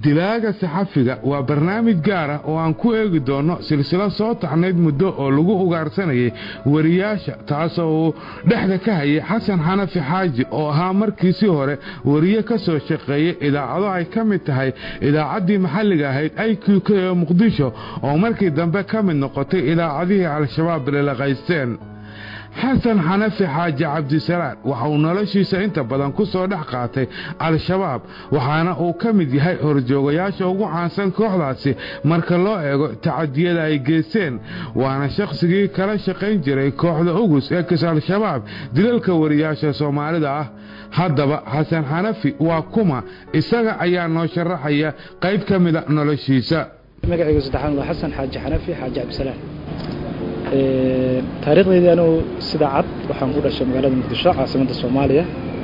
dilaaga saxafiga waa barnaamij gaar ah oo aan ku eegi doono silsilo soo taxnayd muddo oo lagu ugaarsanayay wariyaasha taasoo uu dhexda ka hayay xasan xanafi xaaji oo ahaa markiisii hore wariye ka soo shaqeeyay idaacado ay ka mid tahay idaacaddii maxalliga ahayd i q k ee muqdisho oo markii dambe ka mid noqotay idaacadihii al-shabaab lilaqaysteen xasan xanafi xaaji cabdisalaan waxa uu noloshiisa inta badan ku soo dhex qaatay al-shabaab waxaana uu ka mid yahay horjoogayaasha ugu caansan kooxdaasi marka loo eego tacadiyada ay geysteen waana shakhsigii kala shaqayn jiray kooxda ugus ee kis al-shabaab dilalka wariyaasha soomaalida ah haddaba xasan xanafi waa kuma isaga ayaa noo sharaxaya qayb ka mida noloshiisa magacaygu saddexaan waa xasan xaaji xanafi xaaji cabdisalaan taariikhdeydii anugu sida cad waxaan ku dhashay magaalada muqdisho caasimadda soomaaliya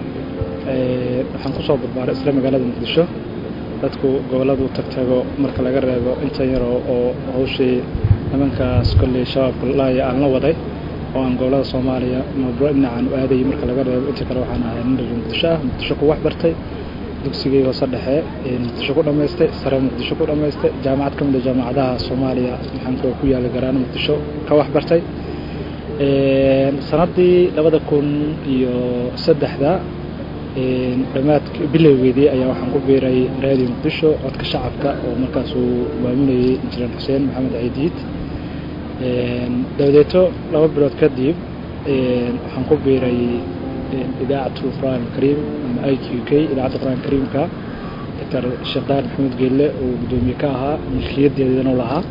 waxaan kusoo barbaaray isla magaalada muqdisho dadku gobolladu tagtago marka laga reebo inta yaroo oo hawshii nimankaas kolley shabaabka laaya aan la waday oo aan gobollada soomaaliya mabro dhinacaan u aadayay marka laga reebo inta kale waxaan ahay nin reer muqdisho ah muqdisho ku wax bartay dugsigii hoose dhexe muqdisho ku dhammaystay sare muqdisho ku dhammaystay jaamacad ka mid a jaamacadaha soomaaliya maxaanku ku yaala garaano muqdisho ka wax bartay sanadii labada kun iyo saddexda dhammaadk bilowgeedii ayaa waxaan ku biiray raadiyo muqdisho codka shacabka oo markaasuu maamulayay injineer xuseen maxamed ciidiid dabadeeto laba bilood kadib waxaan ku biiray idaacatu qur'aan kariim ama i q k idaacadda qur'aan kariimka doctor sheekh daar maxamed geelle oo guddoomiye ka ahaa milkiyadeedanu lahaa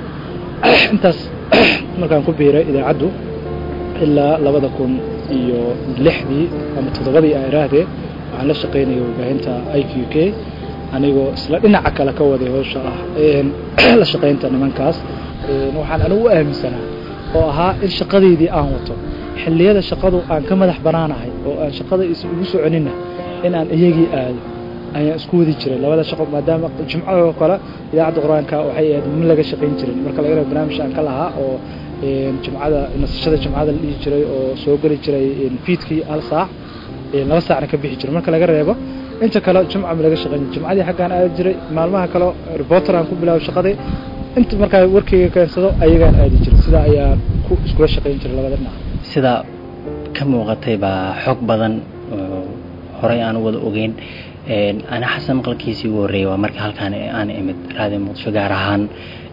intaas markaan ku biiray idaacaddu ilaa labada kun iyo lixdii ama toddobadii a iraahdee waxaan la shaqaynayay warbaahinta i q k anigoo isla dhinaca kale ka waday howsha ah la shaqaynta nimankaas waxaan anigu u aaminsanaa oo ahaa in shaqadeydii aan wato xilliyada shaqadu aan ka madax banaanahay oo aan shaqada is ugu soconina in aan iyagii aado ayaan isku wadi jiray labada shaqo maadaama jimcadoo kale idaacadda qur-aanka waxay ahayd ma laga shaqayn jirin marka laga reebo barnaamij aan ka lahaa oo jimcada nasashada jimcada la dhihi jiray oo soo geli jiray fiidkii hal saac laba saacna ka bixi jiray marka laga reebo inta kale jimca ma laga shaqayn jimcadii xaggaan aadi jiray maalmaha kale reporter aan ku bilaabo shaqadii inta markaa warkayga keensado ayagaan aadi jiray sidaa ayaan ku iskula shaqayn jiray labada dhinac sida ka muuqatay baa xog badan oo horey aan u wada ogeyn ana xasan maqalkiisii ugu horreeyay waa marka halkaan aan imid raadiyo muqdisho gaar ahaan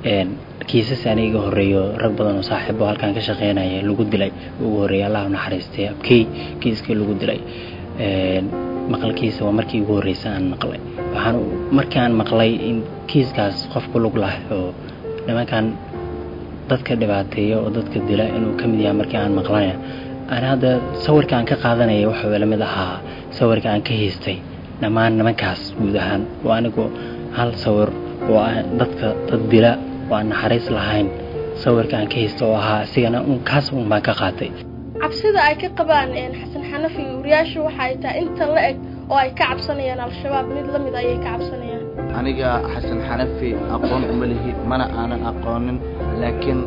kiisas aniga iga horreeyo rag badan oo saaxiibo halkaan ka shaqeynaya lagu dilay ugu horreeyay allah u naxariistay abkey kiiskii lagu dilay maqalkiisa waa markii ugu horreysay aan maqlay waxaan markaan maqlay in kiiskaas qof ku lug lah oo nimankan dadka dhibaateeya oo dadka dila inuu ka mid yahay markii aan maqlanaya ana hadda sawirka aan ka qaadanaya waxuu ila mid ahaa sawirka aan ka haystay dhammaan nimankaas guud ahaan oo anigu hal sawir oo dadka dad dila oo aan naxariis lahayn sawirka aan ka haysta oo ahaa isigana un kaas un baan ka qaatay cabsida ay ka qabaan xasan xanafi wariyaashu waxa ay tahay inta la eg oo ay ka cabsanayaan al-shabaab mid la mid ayay ka cabsanayaan aniga xasan xanafi aqoon uma lihi mana aanan aqoonin laakiin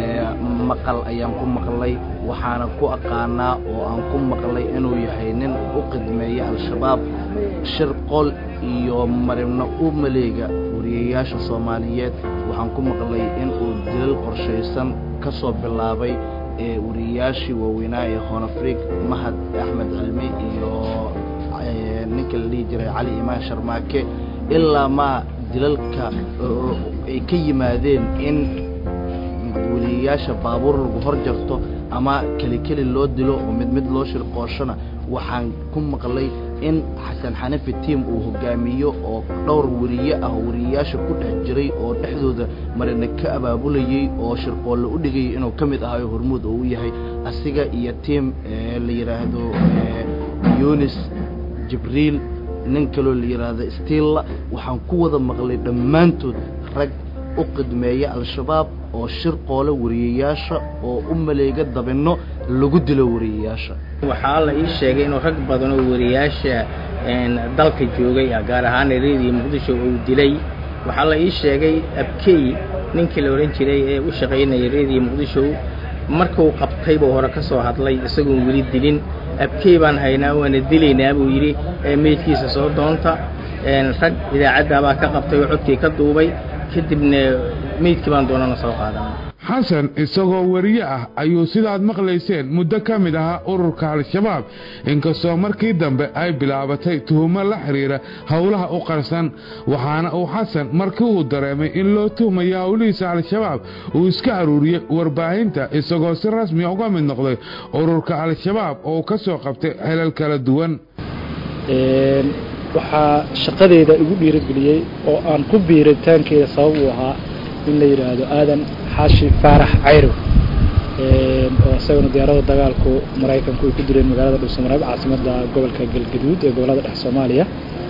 maqal ayaan ku maqlay waxaana ku aqaanaa oo aan ku maqlay inuu yahay nin u qidmeeya al-shabaab shir qol iyo maribna u maleega wariyayaasha soomaaliyeed waxaan ku maqlay inuu dilal qorshaysan ka soo bilaabay ee wariyayaashii waaweynaa ee honafrig mahad axmed cilmi iyo ninka la dhihi jiray cali imaan sharmaake ilaa maa dilalka ay ka yimaadeen in weliyayaasha baabuur lagu hor jarto ama keli keli loo dilo oo mid mid loo shirqooshona waxaan ku maqlay in xasan xanafi tiam uu hogaamiyo oo dhowr weriye ah oo weriyayaasha ku dhex jiray oo dhexdooda marina ka abaabulayey oo shirqoolle u dhigayay inuu ka mid ahayo hormuud oo u yahay asiga iyo tiam la yidhaahdo yunis jibriil nin kaloo la yidhaahdo stilla waxaan ku wada maqlay dhammaantood rag u qidmeeya al-shabaab oo shir qoole wariyayaasha oo u maleega dabinno lagu dilo wariyayaasha waxaa la ii sheegay inuu rag badan oo wariyaasha dalka joogay gaar ahaan reediyo muqdisho uu dilay waxaa la ii sheegay abkey ninkii la odhan jiray ee u shaqaynaya reediyo muqdisho markuu qabtay buu hore ka soo hadlay isagoon weli dilin abkey baan haynaa waana dilaynaa buu yidhi meydkiisa soo doonta rag idaacaddaabaa ka qabtay oo codkii ka duubay kadibna meydkii baan doonana soo qaadanay xasan isagoo wariye ah ayuu sidaad maqlayseen muddo ka mid ahaa ururka al-shabaab inkastoo markii dambe ay bilaabatay tuhumo la xidhiira howlaha u qarsan waxaana uu xasan markii uu dareemay in loo tuhmayo howlihiisa al-shabaab uu iska aruuriyey warbaahinta isagoo si rasmi uga mid noqday ururka al-shabaab oo ka soo qabtay xelal kala duwan waxaa shaqadeeda igu dhiirigeliyey oo aan ku biiritaankeeda sabab uu ahaa in la yidhaahdo aadan xaashi faarax cayrow oo isagana diyaarada dagaalku maraykanku ay ku dileen magaalada dhuusamareeb caasimadda gobolka galgaduud ee gobolada dhex soomaaliya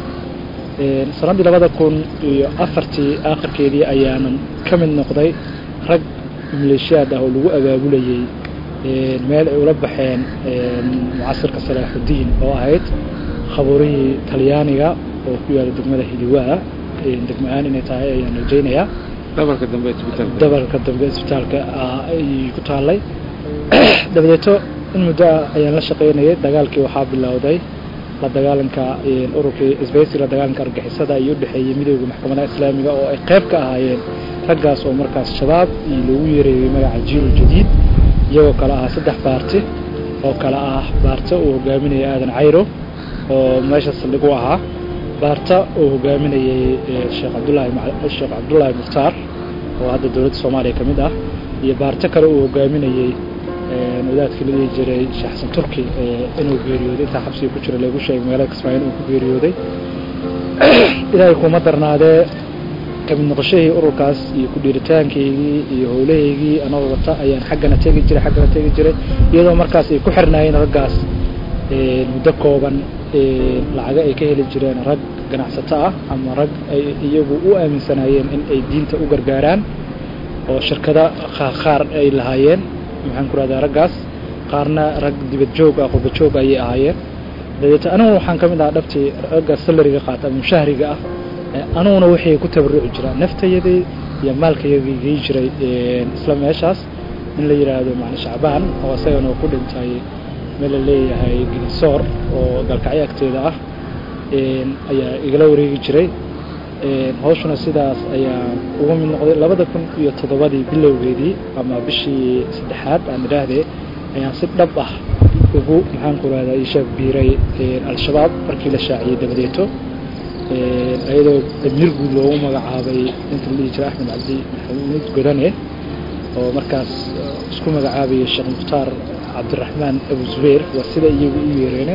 sannaddii labada kun iyo afartii aakhirkeedii ayaanan ka mid noqday rag maleeshiyaad ah oo lagu abaabulayey meel ay ula baxeen mucasirka salaaxudiin oo ahayd khabuurihii talyaaniga oo ku yaala degmada hiliwaa degma-aan inay tahay ayaan rajaynayaa dhabarka dambe isbitaalka dabarka dambe isbitaalka ayay ku taallay dabadeeto in muddo ah ayaan la shaqaynayay dagaalkii waxaa bilowday la dagaalanka ururkii isbaysi la dagaalanka argixisada iyo udhexeeyey midooda maxkamadaha islaamiga oo ay qayb ka ahaayeen raggaas oo markaas shabaab iyo loogu yeereeyey magaca jiil jadiid iyagoo kale ah saddex baarti oo kale ah baarta uu hogaaminayay aadan cayro oo meesha saldhig u ahaa baarta uu hogaaminayey sheekh cabdulaahi sheekh cabdullaahi mukhtaar oo hadda dowladda soomaaliya ka mid ah iyo baarto kale uu hogaaminayey wadaadkii la dhihi jiray sheekh xasan turki inuu geeriyooday intaa xabsiga ku jira lagu sheegay magaalada kismaayo inuu ku geeriyooday ilaahay kuma darnaadee kamid noqoshahii ururkaas iyo ku dhiiritaankaygii iyo howlahaygii anagoo wata ayaan xaggana tegi jiray xaggana tegi jiray iyadoo markaas ay ku xirnaayeen raggaas muddo kooban lacaga ay ka heli jireen rag ganacsato ah ama rag ay iyagu u aaminsanaayeen in ay diinta u gargaaraan oo shirkada qaar ay lahaayeen maxaan ku rahdaa raggaas qaarna rag dibad joog ah qurba joog ayay ahaayeen dabeeto aniguna waxaan ka mid ahaa dhabtii ragga salariga qaata ama mushahriga ah aniguna waxay ku tabaruci jiraan naftayadii iyo maalkayagii gey jiray isla meeshaas in la yidhaahdo macni shacbaan oo isagana ku dhintay meel la leeyahay gilisoor oo galkacyo agteeda ah ayaa igala wareegi jiray hawshuna sidaas ayaa uga mid noqday labada kun iyo toddobadii bilowgeedii ama bishii saddexaad aan idhaahdee ayaan si dhab ah ugu maxaan ku rahdaa ishaag biiray al-shabaab markii la shaaciyey dabadeeto iyadoo amiir guud loogu magacaabay inta la dhihi jiray axmed cabdi maxamuud godane oo markaas isku magacaabayay sheekh mukhtaar cabdiraxmaan abu zubayr waa sida iyagu u yeereene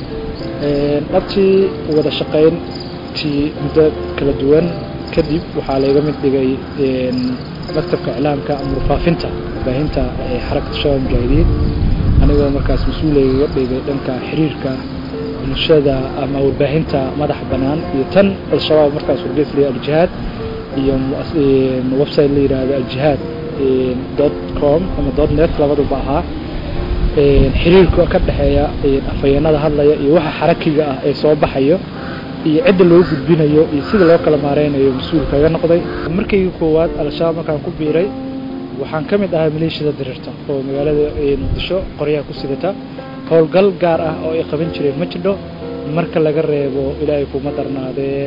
dhabtii wada shaqayntii muddo kala duwan kadib waxaa layga mid dhigay maktabka iclaamka ama warfaafinta warbaahinta xarakata shabaab mujaahidiin anigoo markaas mas-uulaygaga dhigay dhanka xiriirka bulshada ama warbaahinta madaxa bannaan iyo tan al-shabaab markaas wargeys la aljihaad iyo website la yidhaahdo aljihaad dot com ama dot net labaduba ahaa xiriirka ka dhexeeya afhayeenada hadlaya iyo waxa xarakiga ah ee soo baxayo iyo cidda loo gudbinayo iyo sida loo kala maareynayo mas-uul kaga noqday markaygii koowaad al-shabaab markaan ku biiray waxaan ka mid ahaa maleeshiyada diriirta oo magaalada muqdisho qoryaha ku sidata howlgal gaar ah oo ay qaban jireen ma jidho marka laga reebo ilaahay kuma darnaadee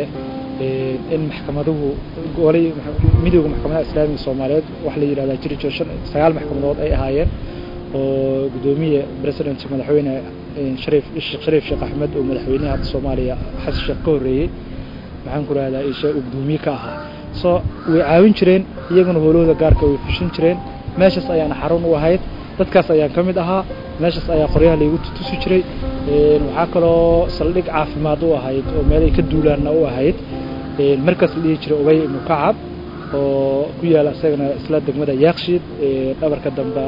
in maxkamaduhu golay midooda maxkamadaha islaamiga soomaaliyeed waxa la yidhahdaa jiri jiro shan sagaal maxkamadood ay ahaayeen oo guddoomiye president madaxweyne shariif sheekh shariif sheekh axmed oo madaxweynaha hadda soomaaliya xasan sheekh ka horreeyey maxaan ku rahdaa isha uu guddoomiye ka ahaa soo way caawin jireen iyaguna howlahooda gaarka way fushin jireen meeshaas ayaana xarun u ahayd dadkaas ayaan ka mid ahaa meeshaas ayaa qoryaha laygu tutusi jiray waxaa kaloo saldhig caafimaad u ahayd oo meelay ka duulaanna u ahayd markaas la dhihi jiray ubay ibnu kacab oo ku yaala isagana isla degmada yaakshiid dhabarka dambe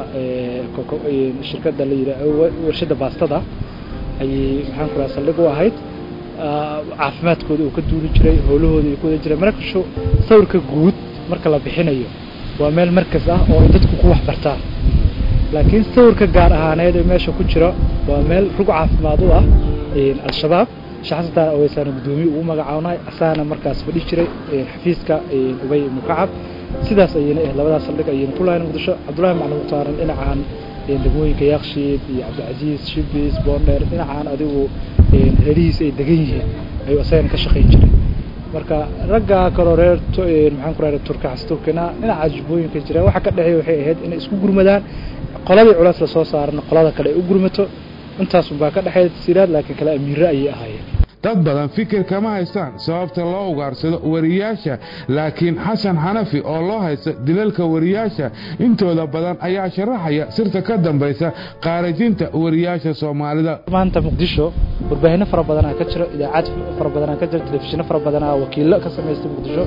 shirkadda la yidha warshadda baastada ayay maxaan ku raha saldhig u ahayd caafimaadkooda uu ka duuli jiray howlahooda ay ku wada jireen markashu sawirka guud marka la bixinayo waa meel markas ah oo ay dadku ku wax bartaan laakiin sawirka gaar ahaaneed ee meesha ku jira waa meel rug caafimaad u ah al-shabaab shaxsataan aweysaana guddoomiye ugu magacaabnay asaana markaas fadhi jiray xafiiska ubay ibnu kacab sidaas ayayna ahayd labadaas saldhig ayayna ku lahayn muqdisho cabdullahi maclin muhtaaran dhinacan degmooyinka yaakshiid iyo cabdicasiis shibis boondheer dhinacaan adigu reerihiis ay degan yihiin ayuu asagana ka shaqayn jiray marka ragga kaloo reer maxaan ku rahda turka xasturkina dhinaca jubbooyinka jira waxa ka dhexeeya waxay ahayd inay isku gurmadaan qoladii culays lasoo saarana qolada kale ay u gurmato intaasunbaa ka dhexeeya tasiiraad laakiin kale amiirre ayay ahaayeen dad badan fikir kama haystaan sababta loo ugaarsado wariyaasha laakiin xasan xanafi oo loo haysta dilalka wariyaasha intooda badan ayaa sharaxaya sirta ka dambaysa qaarajinta wariyaasha soomaalida maanta muqdisho warbaahinno fara badanaa ka jiro idaacad fara badanaa ka jiro telefishinno fara badanaa wakiillo ka samaystay muqdisho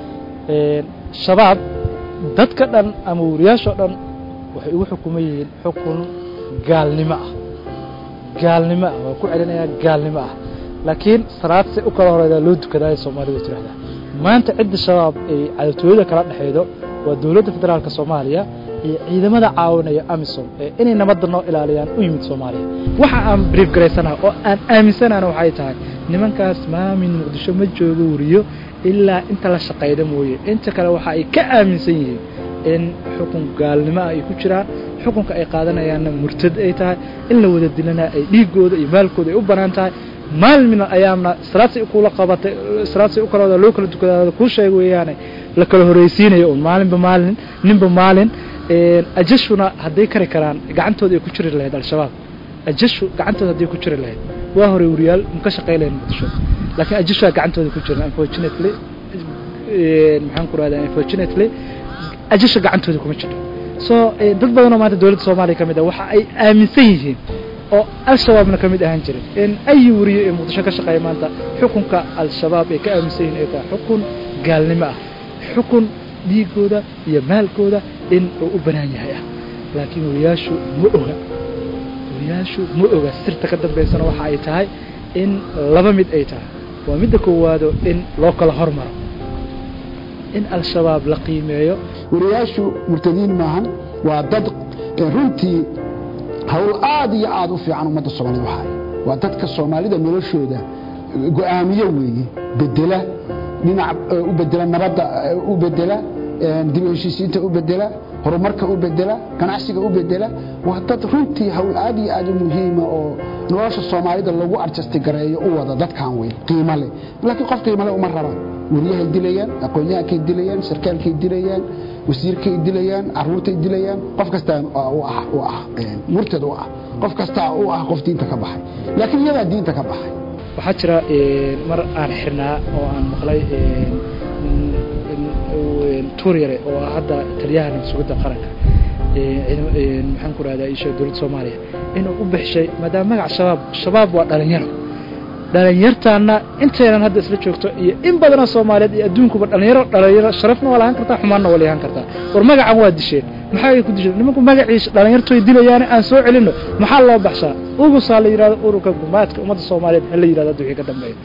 shabaab dadka dhan ama wariyaashoo dhan waxay ugu xukuman yihiin xukun gaalnimo ah gaalnimo ah waa ku celinayaa gaalnimo ah laakiin salaad si u kala horeedaa loo dukadaaya soomaalidu tirahdaa maanta cidda shabaab ay cadatooyada kala dhexaydo waa dowladda federaalka soomaaliya iyo ciidamada caawinaya amisom ee inay nabadda noo ilaaliyaan u yimid soomaaliya waxa aan brief garaysanaha oo aan aaminsanaana waxay tahay nimankaas maamin muqdisho ma joogo wariyo ilaa inta la shaqayda mooye inta kale waxa ay ka aaminsan yihiin in xukun gaalnimo ah ay ku jiraan xukunka ay qaadanayaanna murtad ay tahay in la wada dilana ay dhiigooda iyo maalkooda ay u bannaan tahay maalin min ayaamna salaadsi kula qabatay salaadsi u kala loo kala dukadaada kuu sheeg weeyaane la kala horeysiinayo un maalinba maalin ninba maalin ajashuna hadday kari karaan gacantooda ay ku jiri lahayd al-shabaab ajashu gacantooda hadday ku jiri lahayd waa hore wariyaal maka shaqay lahayd muqdisho laakiin ajashu gacantooda ku jiran unfortunately maxaan ku rahdaa unfortunately ajasha gacantooda kuma jirto so dad badanoo maanta dowladda soomaaliya ka mid ah waxa ay aaminsan yihiin oo al-shabaabna ka mid ahaan jirin in ay wariyo ee muqdisho ka shaqeeya maanta xukunka al-shabaab ay ka aaminsan yihiin ay tahay xukun gaalnimo ah xukun dhiigooda iyo maalkooda in uu u banaan yahay ah laakiin wariyaashu ma oga wariyaashu ma oga sirta ka dambaysana waxa ay tahay in laba mid ay tahay waa midda koowaado in loo kala hormaro in al-shabaab la qiimeeyo wariyaashu murtadiin maahan waa dad runtii hawl aad iyo aad u fiican ummadda soomaalida waxaay waa dadka soomaalida noloshooda go-aamiyo weeye bedela dhinac u bedela nabadda u bedela dib u heshiisiinta u bedela horumarka u bedela ganacsiga u bedela waa dad runtii hawl aad iyo aad u muhiima oo nolosha soomaalida lagu arjasti gareeyo u wada dadkan wey qiimo leh laakiin qof qiimo leh uma rabaan wariyahay dilayaan aqoon-yahankay dilayaan sarkaalkay dilayaan wasiirkay dilayaan caruurtay dilayaan qof kastaa u ah u ah murtad u ah qof kastaa u ah qof diinta ka baxay laakiin iyadaa diinta ka baxay waxaa jira mar aan xirnaa oo aan maqlay tuur yare oo ah hadda taliyaha nabadsugadda qaranka maxaan ku rahdaa isha dowladda soomaaliya inuu u bixishay maadaama magac shabaab shabaab waa dhalinyaro dhalinyartaana intaynan hadda isla joogto iyo in badanoo soomaaliyeed iyo adduunkuba dhalinyaro dhalinyaro sharafna waa lahaan kartaa xumaanna waa lahaan kartaa war magacan waa disheen maxaa ku disheen nimanku magaciisa dhalinyartoy dilayaane aan soo celinno maxaa loo baxshaa ugusaa la yidhahdo ururka gumaadka ummadda soomaaliyeed ha la yidhahdo hadda wixii ka dambeeya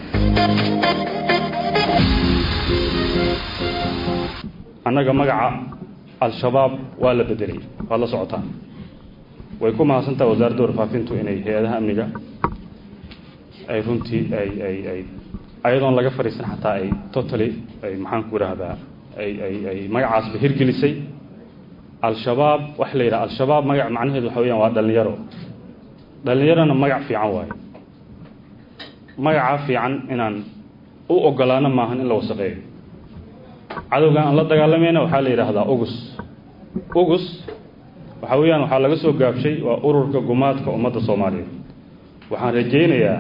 annaga magaca al-shabaab waa la bedelay waad la socotaan way ku mahadsantaha wasaaradda warfaafintu inay hay-adaha amniga ay runtii ay ay ay ayadoon laga fadhiisan xataa ay totally ay maxaan ku idhaahdaa ay ay ay magacaasba hirgelisay al-shabaab waxa la yidhaha al-shabaab magac macnaheedu waxa weyaan waa dhalinyaro dhalinyarona magac fiican waayo magacaa fiican inaan u ogolaano maahan in la wasaqeeyo cadowgan aan la dagaalamayna waxaa la yidhaahdaa ugus ugus waxa weeyaan waxaa laga soo gaabshay waa ururka gumaadka ummadda soomaaliyeed waxaan rajaynayaa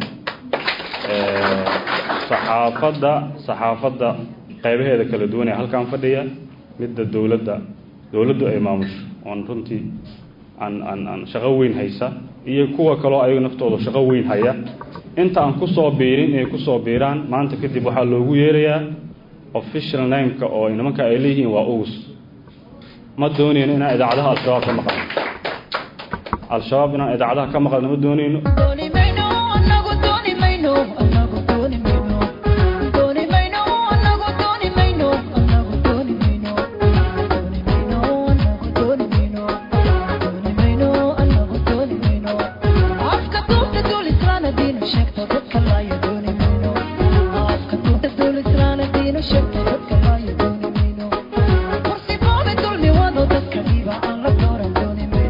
saxaafadda saxaafadda qaybaheeda kala duwan ee halkan fadhiya midda dowladda dowladdu ay maamusho oon runtii aan aan aan shaqo weyn haysa iyo kuwa kaloo ayaga naftooda shaqo weyn haya inta aan kusoo biirin inay kusoo biiraan maanta kadib waxaa loogu yeerayaa official nameka oo nimanka ay leeyihiin waa ugus ma doonayno inaan idaacadaha al-shabaab ka maqalno al-shabaab inaan idaacadaha ka maqalno ma doonayno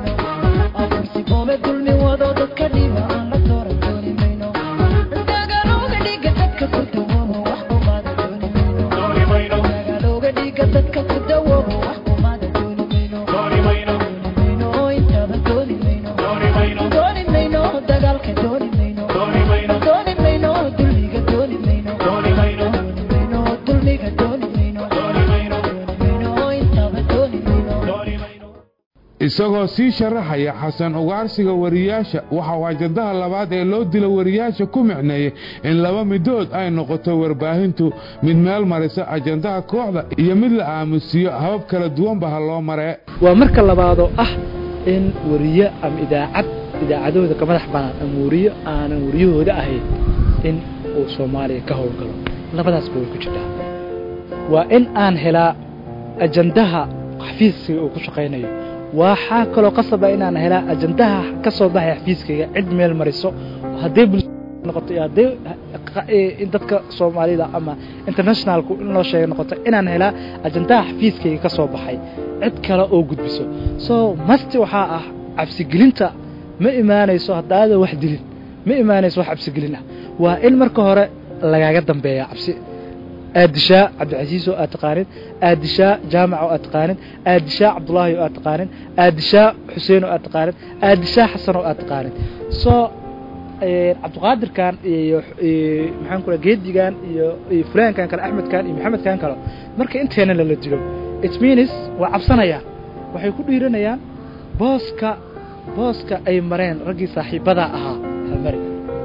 Dagalo isagoo sii sharaxaya xasan ugaarsiga wariyaasha waxa uu ajandaha labaad ee loo dilo wariyaasha ku micneeyey in laba midood ay noqoto warbaahintu mid meel marisa ajandaha kooxda iyo mid la aamusiiyo habab kala duwanba ha loo maree waa marka labaadoo ah in wariye ama idaacad idaacadahooda ka madax banaan ama wariyo aanan wariyahooda ahayn in uu soomaaliya ka howlgalo labadaasba way ku jirtaa waa in aan helaa ajandaha xafiiskiga uu ku shaqaynayo waxaa kaloo qasaba inaan helaa ajandaha ka soo baxay xafiiskayga cid meel mariso hadday bulnoqoto iyo hadday dadka soomaalida ama internationalku in loo sheega noqoto inaan helaa ajandaha xafiiskayga ka soo baxay cid kale oo gudbiso so masti waxaa ah cabsigelinta ma imaanayso haddaada wax dilin ma imaanayso wax cabsigelin ah waa in marka hore lagaaga dambeeya cabsi aadishaa cabdicasiis oo aad taqaanin aadishaa jaamac oo aad taqaanin aadishaa cabdulaahi oo aad taqaanin aadishaa xuseen oo aad taqaanin aadishaa xasan oo aad taqaanin so cabdiqaadirkan iyo maxaan ku geedigan iyo fulaankan kale axmedkan iyo maxamedkan kale marka inteena lala dilo it means waa cabsanayaan waxay ku dhiiranayaan booska booska ay mareen raggii saaxiibadaa ahaa ha mari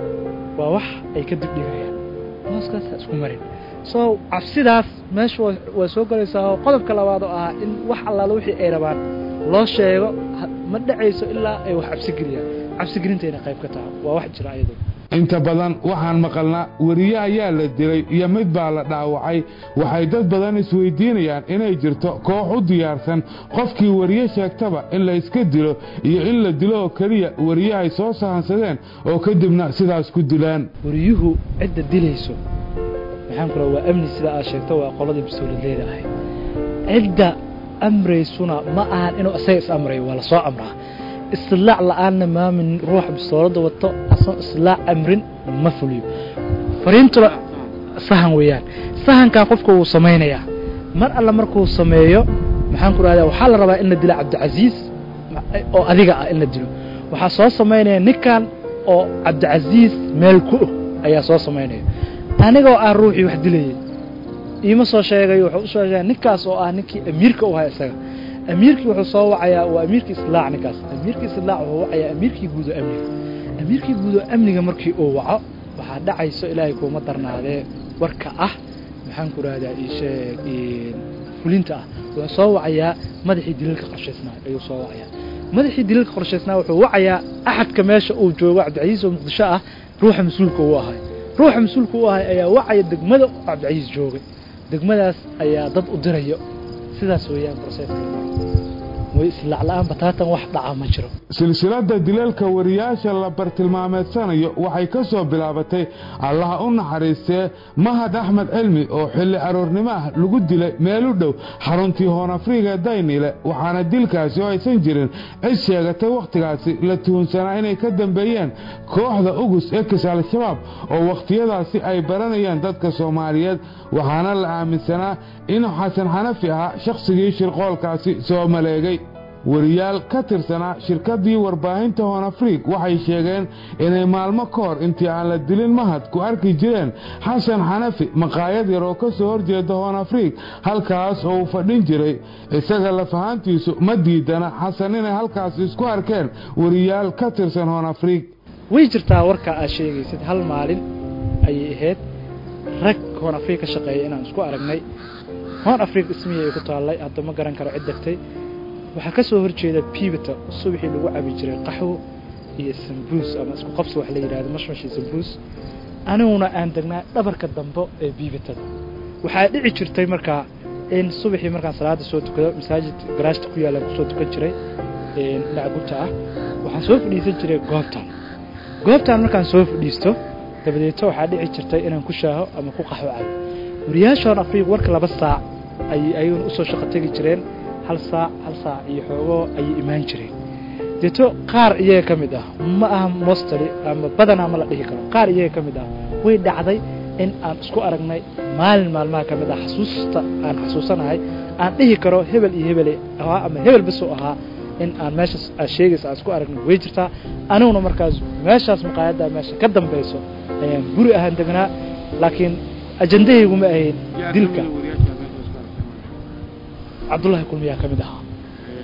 waa wax ay ka dibdhigayaan booskaas ha isku marin so cabsidaas meesha waa soo gelaysaa oo qodobka labaad oo ahaa in wax allaala wixii ay rabaan loo sheego ma dhacayso ilaa ay wax cabsigeliyaan cabsigelintayna qayb ka taha waa wax jira ayado inta badan waxaan maqalnaa weriye ayaa la dilay iyo mid baa la dhaawacay waxay dad badan isweydiinayaan inay jirto koox u diyaarsan qofkii weriye sheegtaba in la iska dilo iyo in la dilo oo keliya weriye ay soo sahansadeen oo kadibna sidaas ku dilaan wariyuhu cidda dilayso maxaan ku waa amni sida aad sheegto waa qoladii mas-uuliyadeeda ahayd cidda amraysuna ma ahan inuu isaga is amrayo waa lasoo amraa islaac la-aanna maamin ruuxa bistoolada wato asan islaac amrin ma fuliyo fariintuna sahan weeyaan sahankaa qofka wuu samaynayaa mar alla markuu sameeyo maxaan ku rahdaa waxaa la rabaa in la dilo cabdicasiis oo adiga ah in la dilo waxaa soo samaynaya ninkan oo cabdicasiis meel ku og ayaa soo samaynaya anigoo ah ruuxii wax dilayay iima soo sheegay wuxuu usoo sheegay ninkaas oo ah ninkii amiirka u ahaa isaga amiirkii wuxuu soo wacayaa waa amiirkii islaac ninkaas amiirkii islaac wuxuu wacayaa amiirkii guud oo amniga amiirkii guud oo amniga markii uu waco waxaa dhacayso ilaahay kuuma darnaadee warka ah maxaan ku rahdaa isheeg fulinta ah wuxuu soo wacayaa madaxii daliilka qorshaysnaa ayuu soo wacayaa madaxii daliilka qorshaysnaa wuxuu wacayaa axadka meesha uu joogo cabdicasiis oo muqdisho ah ruuxa mas-uulka uu ahay ruuxa mas-uulka u ahay ayaa wacaya degmada cabdicasiis joogay degmadaas ayaa dad u dirayo sidaas weeyaan broseska way islacla-aan bataatan wax dhaca ma jiro silsilada dileelka wariyaasha la bartilmaameedsanayo waxay ka soo bilaabatay allaha u naxariistee mahad axmed cilmi oo xilli aroornimo ah lagu dilay meel u dhow xaruntii hoonafriga daynile waxaana dilkaasi oo aysan jirin cid sheegatay wakhtigaasi la tuhunsanaa inay ka dambeeyeen kooxda ugus ekis al-shabaab oo wakhtiyadaasi ay baranayaan dadka soomaaliyeed waxaana la aaminsanaa inuu xasan xanafi ahaa shakhsigii shirqoolkaasi soo maleegay wariyaal ka tirsanaa shirkaddii warbaahinta hoonafriig waxay sheegeen inay maalmo ka hor intii aan la dilin mahad ku arki jireen xasan xanafi maqaayad yar oo ka soo horjeeda hoonafriig halkaas oo uu fadhin jiray isaga lafahaantiisu ma diidana xasan inay halkaas isku arkeen wariyaal ka tirsan hoonafriig way jirtaa warkaa aad sheegaysid hal maalin ayay ahayd rag hoon afriig ka shaqeeya inaan isku aragnay hoon afriig ismihii ay ku taallay hadda ma garan karo cid degtay waxaa ka soo horjeeda biibita subaxii lagu cabi jiray qaxwo iyo sambuus ama isku qabsi wax la yidhahdo mashmashi sambuus aniguna aan degnaa dhabarka dambe ee biibitada waxaa dhici jirtay markaa in subaxii markaan salaada soo tukado masaajid garaashta ku yaallaan kusoo tukan jiray dhinaca gubta ah waxaan soo fadhiisan jiray goobtan goobtan markaan soo fadhiisto dabadeeto waxaa dhici jirtay inaan ku shaaho ama ku qaxwo cabo wariyaashoon afriiq warka laba saac ayay ayaguna usoo shaqo tegi jireen hal saac hal saac iyo xoogoo ayay imaan jireen deeto qaar iyaga ka mid ah ma aha mostali ama badanaa ma la dhihi karo qaar iyaga ka mid ah way dhacday in aan isku aragnay maalin maalmaha ka mid ah xasuusta aan xasuusanahay aan dhihi karo hebel iyo hebele ahaa ama hebel basuu ahaa in aan meeshaas aad sheegaysa aan isku aragnay way jirtaa aniguna markaas meeshaas maqaayadda meesha ka dambayso ayaan guri ahaan degnaa laakiin ajandahaygu ma ahayn dilka cabdullaahi kulmiyaa ka mid ahaa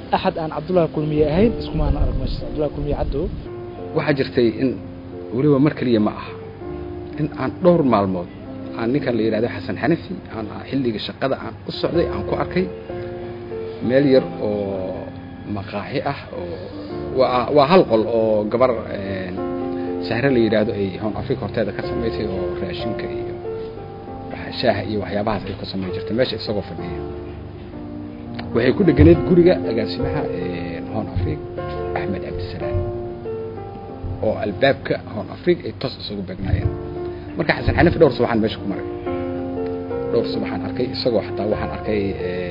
axad aan cabdullahi kulmiye ahayn iskumaana arag meeshaas cabdullahi kulmiye caddow waxaa jirtay in weliba mar keliya ma aha in aan dhowr maalmood aan ninkan la yidhahdo xasan xanafi aan xilliga shaqada aan u socday aan ku arkay meel yar oo maqaaxi ah oo waa waa hal qol oo gabar sahre la yidhaahdo ay hoon africa horteeda ka samaysay oo raashinka iyo shaaha iyo waxyaabahaas ay ka samayn jirtay meesha isagoo fadhiya waxay ku dheganeed guriga agaasimaha hoon africa axmed cabdisalaam oo albaabka hoon africa ay toos isugu beegnaayeen marka xasan xanafi dhowr subaxaan meesha ku maray dhowr subaxaan arkay isagoo xataa waxaan arkay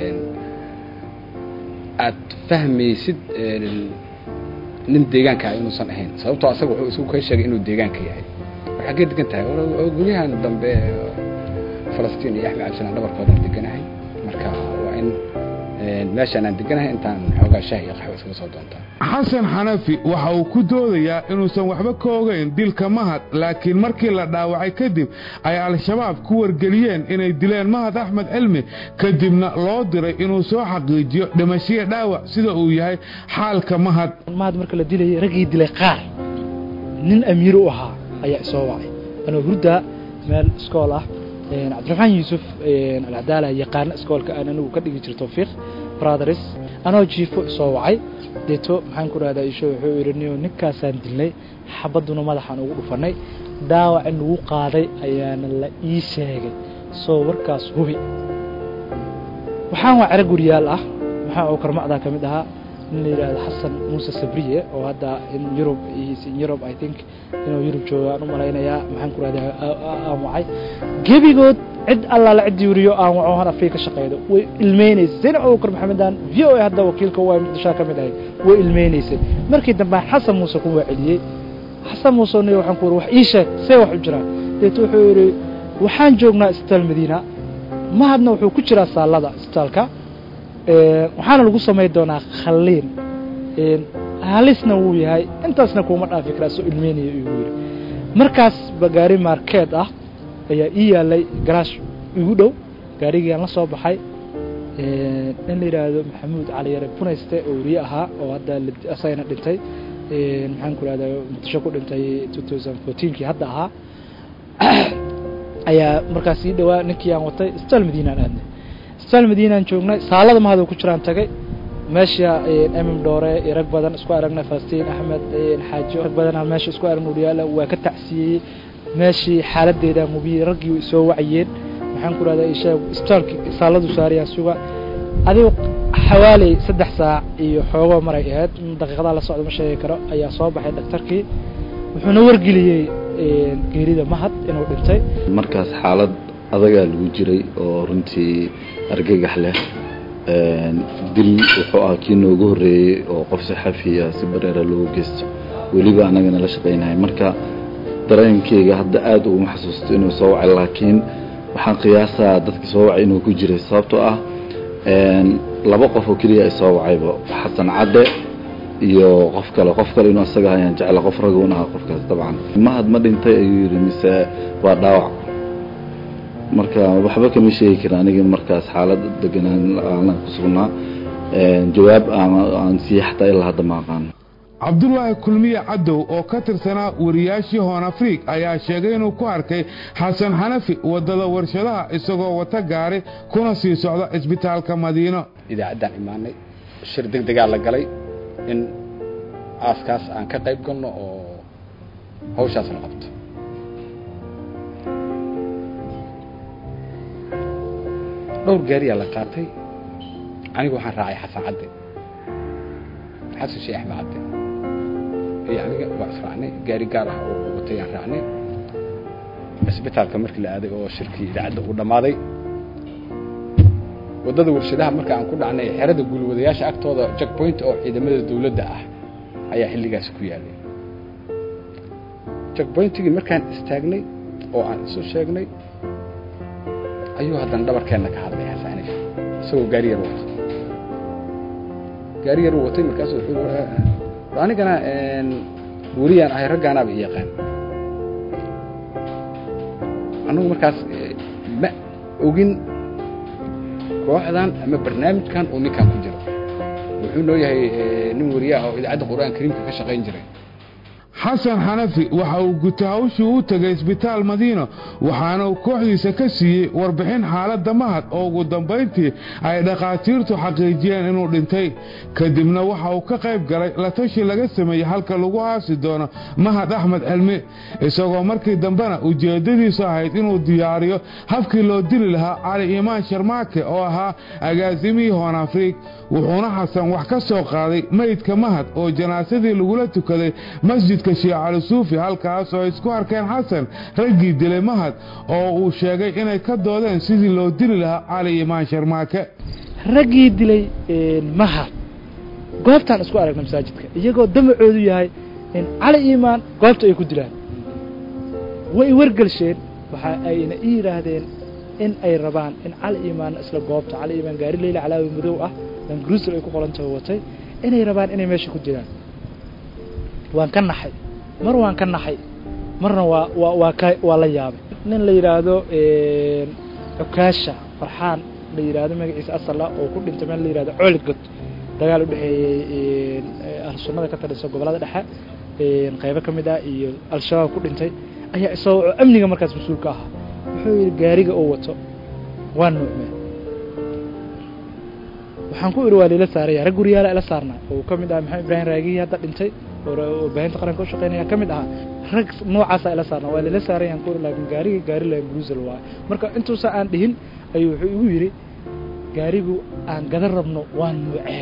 aad fahmaysid nin deegaanka inuusan ahayn sababtoo asaga wuxuu isugu ka sheegay inuu deegaanka yahay waxaa ka degan tahay guryahan dambe falastiin iyo axmed cabdisalaan dhabarkoodan deganahay marka waa in meeshaan aan deganahay intaan xoogaa shaah iyo qaxwo iskaga soo doontaa xasan xanafi waxa uu ku doodayaa inuusan waxba ka ogayn dilka mahad laakiin markii la dhaawacay kadib ay al-shabaab ku wargeliyeen inay dileen mahad axmed cilmi kadibna loo diray inuu soo xaqiijiyo dhimashiya dhaawac sida uu yahay xaalka mahad mahad marka la dilayay raggii dilay qaar nin amiir u ahaa ayaa isoo wacay anoo hurda meel iskool ah cabdiraxmaan yuusuf alcadaala yaqaana iskoolka aan anigu ka dhigi jira tawfiiq brothers anoo jiifo isoo wacay deeto maxaan ku rahdaa isho wuxuu yidhi niyo ninkaasaan dilnay xabadduna madaxaan ugu dhufannay dhaawac in lagu qaaday ayaana la ii sheegay soo warkaas hubi waxaan waa cero guriyaal ah maxaa oo karmacdaa ka mid ahaa nin la yidhaahdo xasan muuse sabriye oo hadda in yurub in yurub i think inuu yurub joogo aan u malaynayaa maxaan ku rahdaa aan wacay gebigood cid allaala ciddii weriyo aan waco han afrika ka shaqeydo way ilmeynaysay zaynab abubakar maxamedan v o a hadda wakiilka waa muqdishaa ka mid ahayd way ilmeynaysay markii dambe xasan muuse ku waaceliyey xasan muuse niyo waxaan ku wari wax ii sheeg see wax u jiraan deeto wuxuu yidhi waxaan joognaa isbitaal madiina mahadna wuxuu ku jiraa saalada isbitaalka waxaana lagu samayn doonaa khaliin halisna wuu yahay intaasna kuuma dhaafi karaa soo ilmeynaya igu yidhi markaas ba gaari markeed ah ayaa ii yaalay garaash igu dhow gaarigiiaan la soo baxay in la yidhaahdo maxamuud cali yare bunayste oo weriye ahaa oo hadda asagana dhintay maxaan ku rahdaa muqdisho ku dhintay two thousand fourteenkii hadda ahaa ayaa markaas ii dhawaa ninkii aan watay isbitaal madiinaan aadnay isbitaal madiinaan joognay saalada mahadoo ku jiraan tagay meesha emim dhoore iyo rag badan isku aragnay falastiin axmed xaajo rag badanaa meesha isku aragna uryaala waa ka tacsiyeeyey meeshii xaaladeeda mubiyey raggii way soo wacayeen maxaan ku rahdaa isheeg isbitaalki saaladu saarayaan suga adigu xawaaley saddex saac iyo xoogo maray ahayd daqiiqadaa la socda ma sheegi karo ayaa soo baxay daktarkii wuxuuna wargeliyey geerida mahad inuu dhintay markaas xaalad adagaa lagu jiray oo runtii argagax leh dil wuxuu ahaa kii noogu horreeyey oo qof saxafiya si bareera loogu geysto weliba annagana la shaqaynahay marka dareenkeyga hadda aad uguma xasuusto inuu soo wacay laakiin waxaan qiyaasaa dadka soo wacay inuu ku jiray sababtoo ah laba qof oo keliya ay soo wacayba xasan cadde iyo qof kale qof kale inuu asaga ayaan jecla qof ragoon aha qofkaas dabcan mahad ma dhintay ayuu yidhi mise waa dhaawac marka waxba kama sheegi karin aniga markaas xaalad deganaan aanan ku sugnaa jawaab aan siiye xataa ilaa hadda ma aqaan cabdulaahi kulmiye cadow oo ka tirsanaa wariyaashii hoon afriig ayaa sheegay inuu ku arkay xasan xanafi waddada warshadaha isagoo wata gaari kuna sii socda cisbitaalka madiino idaacaddaan imaanay shir deg degaa la galay in aaskaas aan ka qayb galno oo hawshaas la qabto dhowr gaariyaa la qaatay anigu waxaan raacay xasan cadde xasan sheekh axmed cadde iyo aniga waa israacnay gaari gaar ah oo watay aan raacnay cisbitaalka markii la aaday oo shirkii idaacadda uu dhammaaday waddada warshadaha marka aan ku dhacnay xerada gulwadayaasha agtooda jackpoint oo ciidamada dawladda ah ayaa xilligaasi ku yaalay jackpointigii markaan istaagnay oo aan isu sheegnay ayuu haddana dhabarkeenna ka hadlay xasaanif isagoo gaari yar wata gaari yar watay markaasu wuxuu anigana weriyaan ahay raggaanaaba i yaqaan annagu markaas ma ogin kooxdan ama barnaamijkan uu ninkan ku jiro wuxuu noo yahay nin wariyaha oo idaacadda qur-aan kariimka ka shaqayn jiray xasan xanafi waxa uu guta hawshii u tegay isbitaal madiino waxaana uu kooxdiisa ka siiyey warbixin xaaladda mahad oo ugu dambayntii ay dhakhaatiirtu xaqiijiyeen inuu dhintay kadibna waxa uu ka qayb galay la tashi laga sameeyey halka lagu aasi doono mahad axmed cilmi isagoo markii dambena ujeeddadiisu ahayd inuu diyaariyo habkii loo dili lahaa cali iimaan sharmaake oo ahaa agaasimihii hoon afriig wuxuuna xasan wax ka soo qaaday meydka mahad oo janaasadii lagula tukaday masjidka sheekh cali suufi halkaas oo ay isku arkeen xasan raggii dilay mahad oo uu sheegay inay ka doodeen sidii loo dili lahaa cali iimaan sharmaake raggii dilay mahad goobtaan isku aragna masaajidka iyagoo damacoodu yahay in cali iimaan goobta ay ku dilaan way wargelsheen waxa ayna ii yidhaahdeen in ay rabaan in cali iimaan isla goobta cali iimaan gaari leyla calaawi madow ah langruusel ay ku qolantaho watay inay rabaan inay meesha ku dilaan waan ka naxay mar waan ka naxay marna waa waa waa ka waa la yaabay nin la yidhaahdo cukaasha farxaan la yidhaahdo magaciisa asala oo ku dhintay meel la yidhahdo cooligod dagaal u dhexeeyey ahlusunnada ka talisa gobollada dhexe qaybo ka mid ah iyo al-shabaab ku dhintay ayaa isagoo oo amniga markaas mas-uulka ahaa wuxuu yidhi gaariga oo wato waa nuucmeen waxaan ku idhi waa lila saaraya rag guriyaala ila saarnaa oo ka mid ah maxamed ibraahim raagihii hadda dhintay oo baahinta qaranka u shaqeynaya ka mid ahaa rag noocaasa ila saarnaa waa lila saarayaan ku laakiin gaariga gaari la bruisel waayo marka intuusa aan dhihin ayuu wuxuu igu yidhi gaarigu aan gadan rabno waa nuucee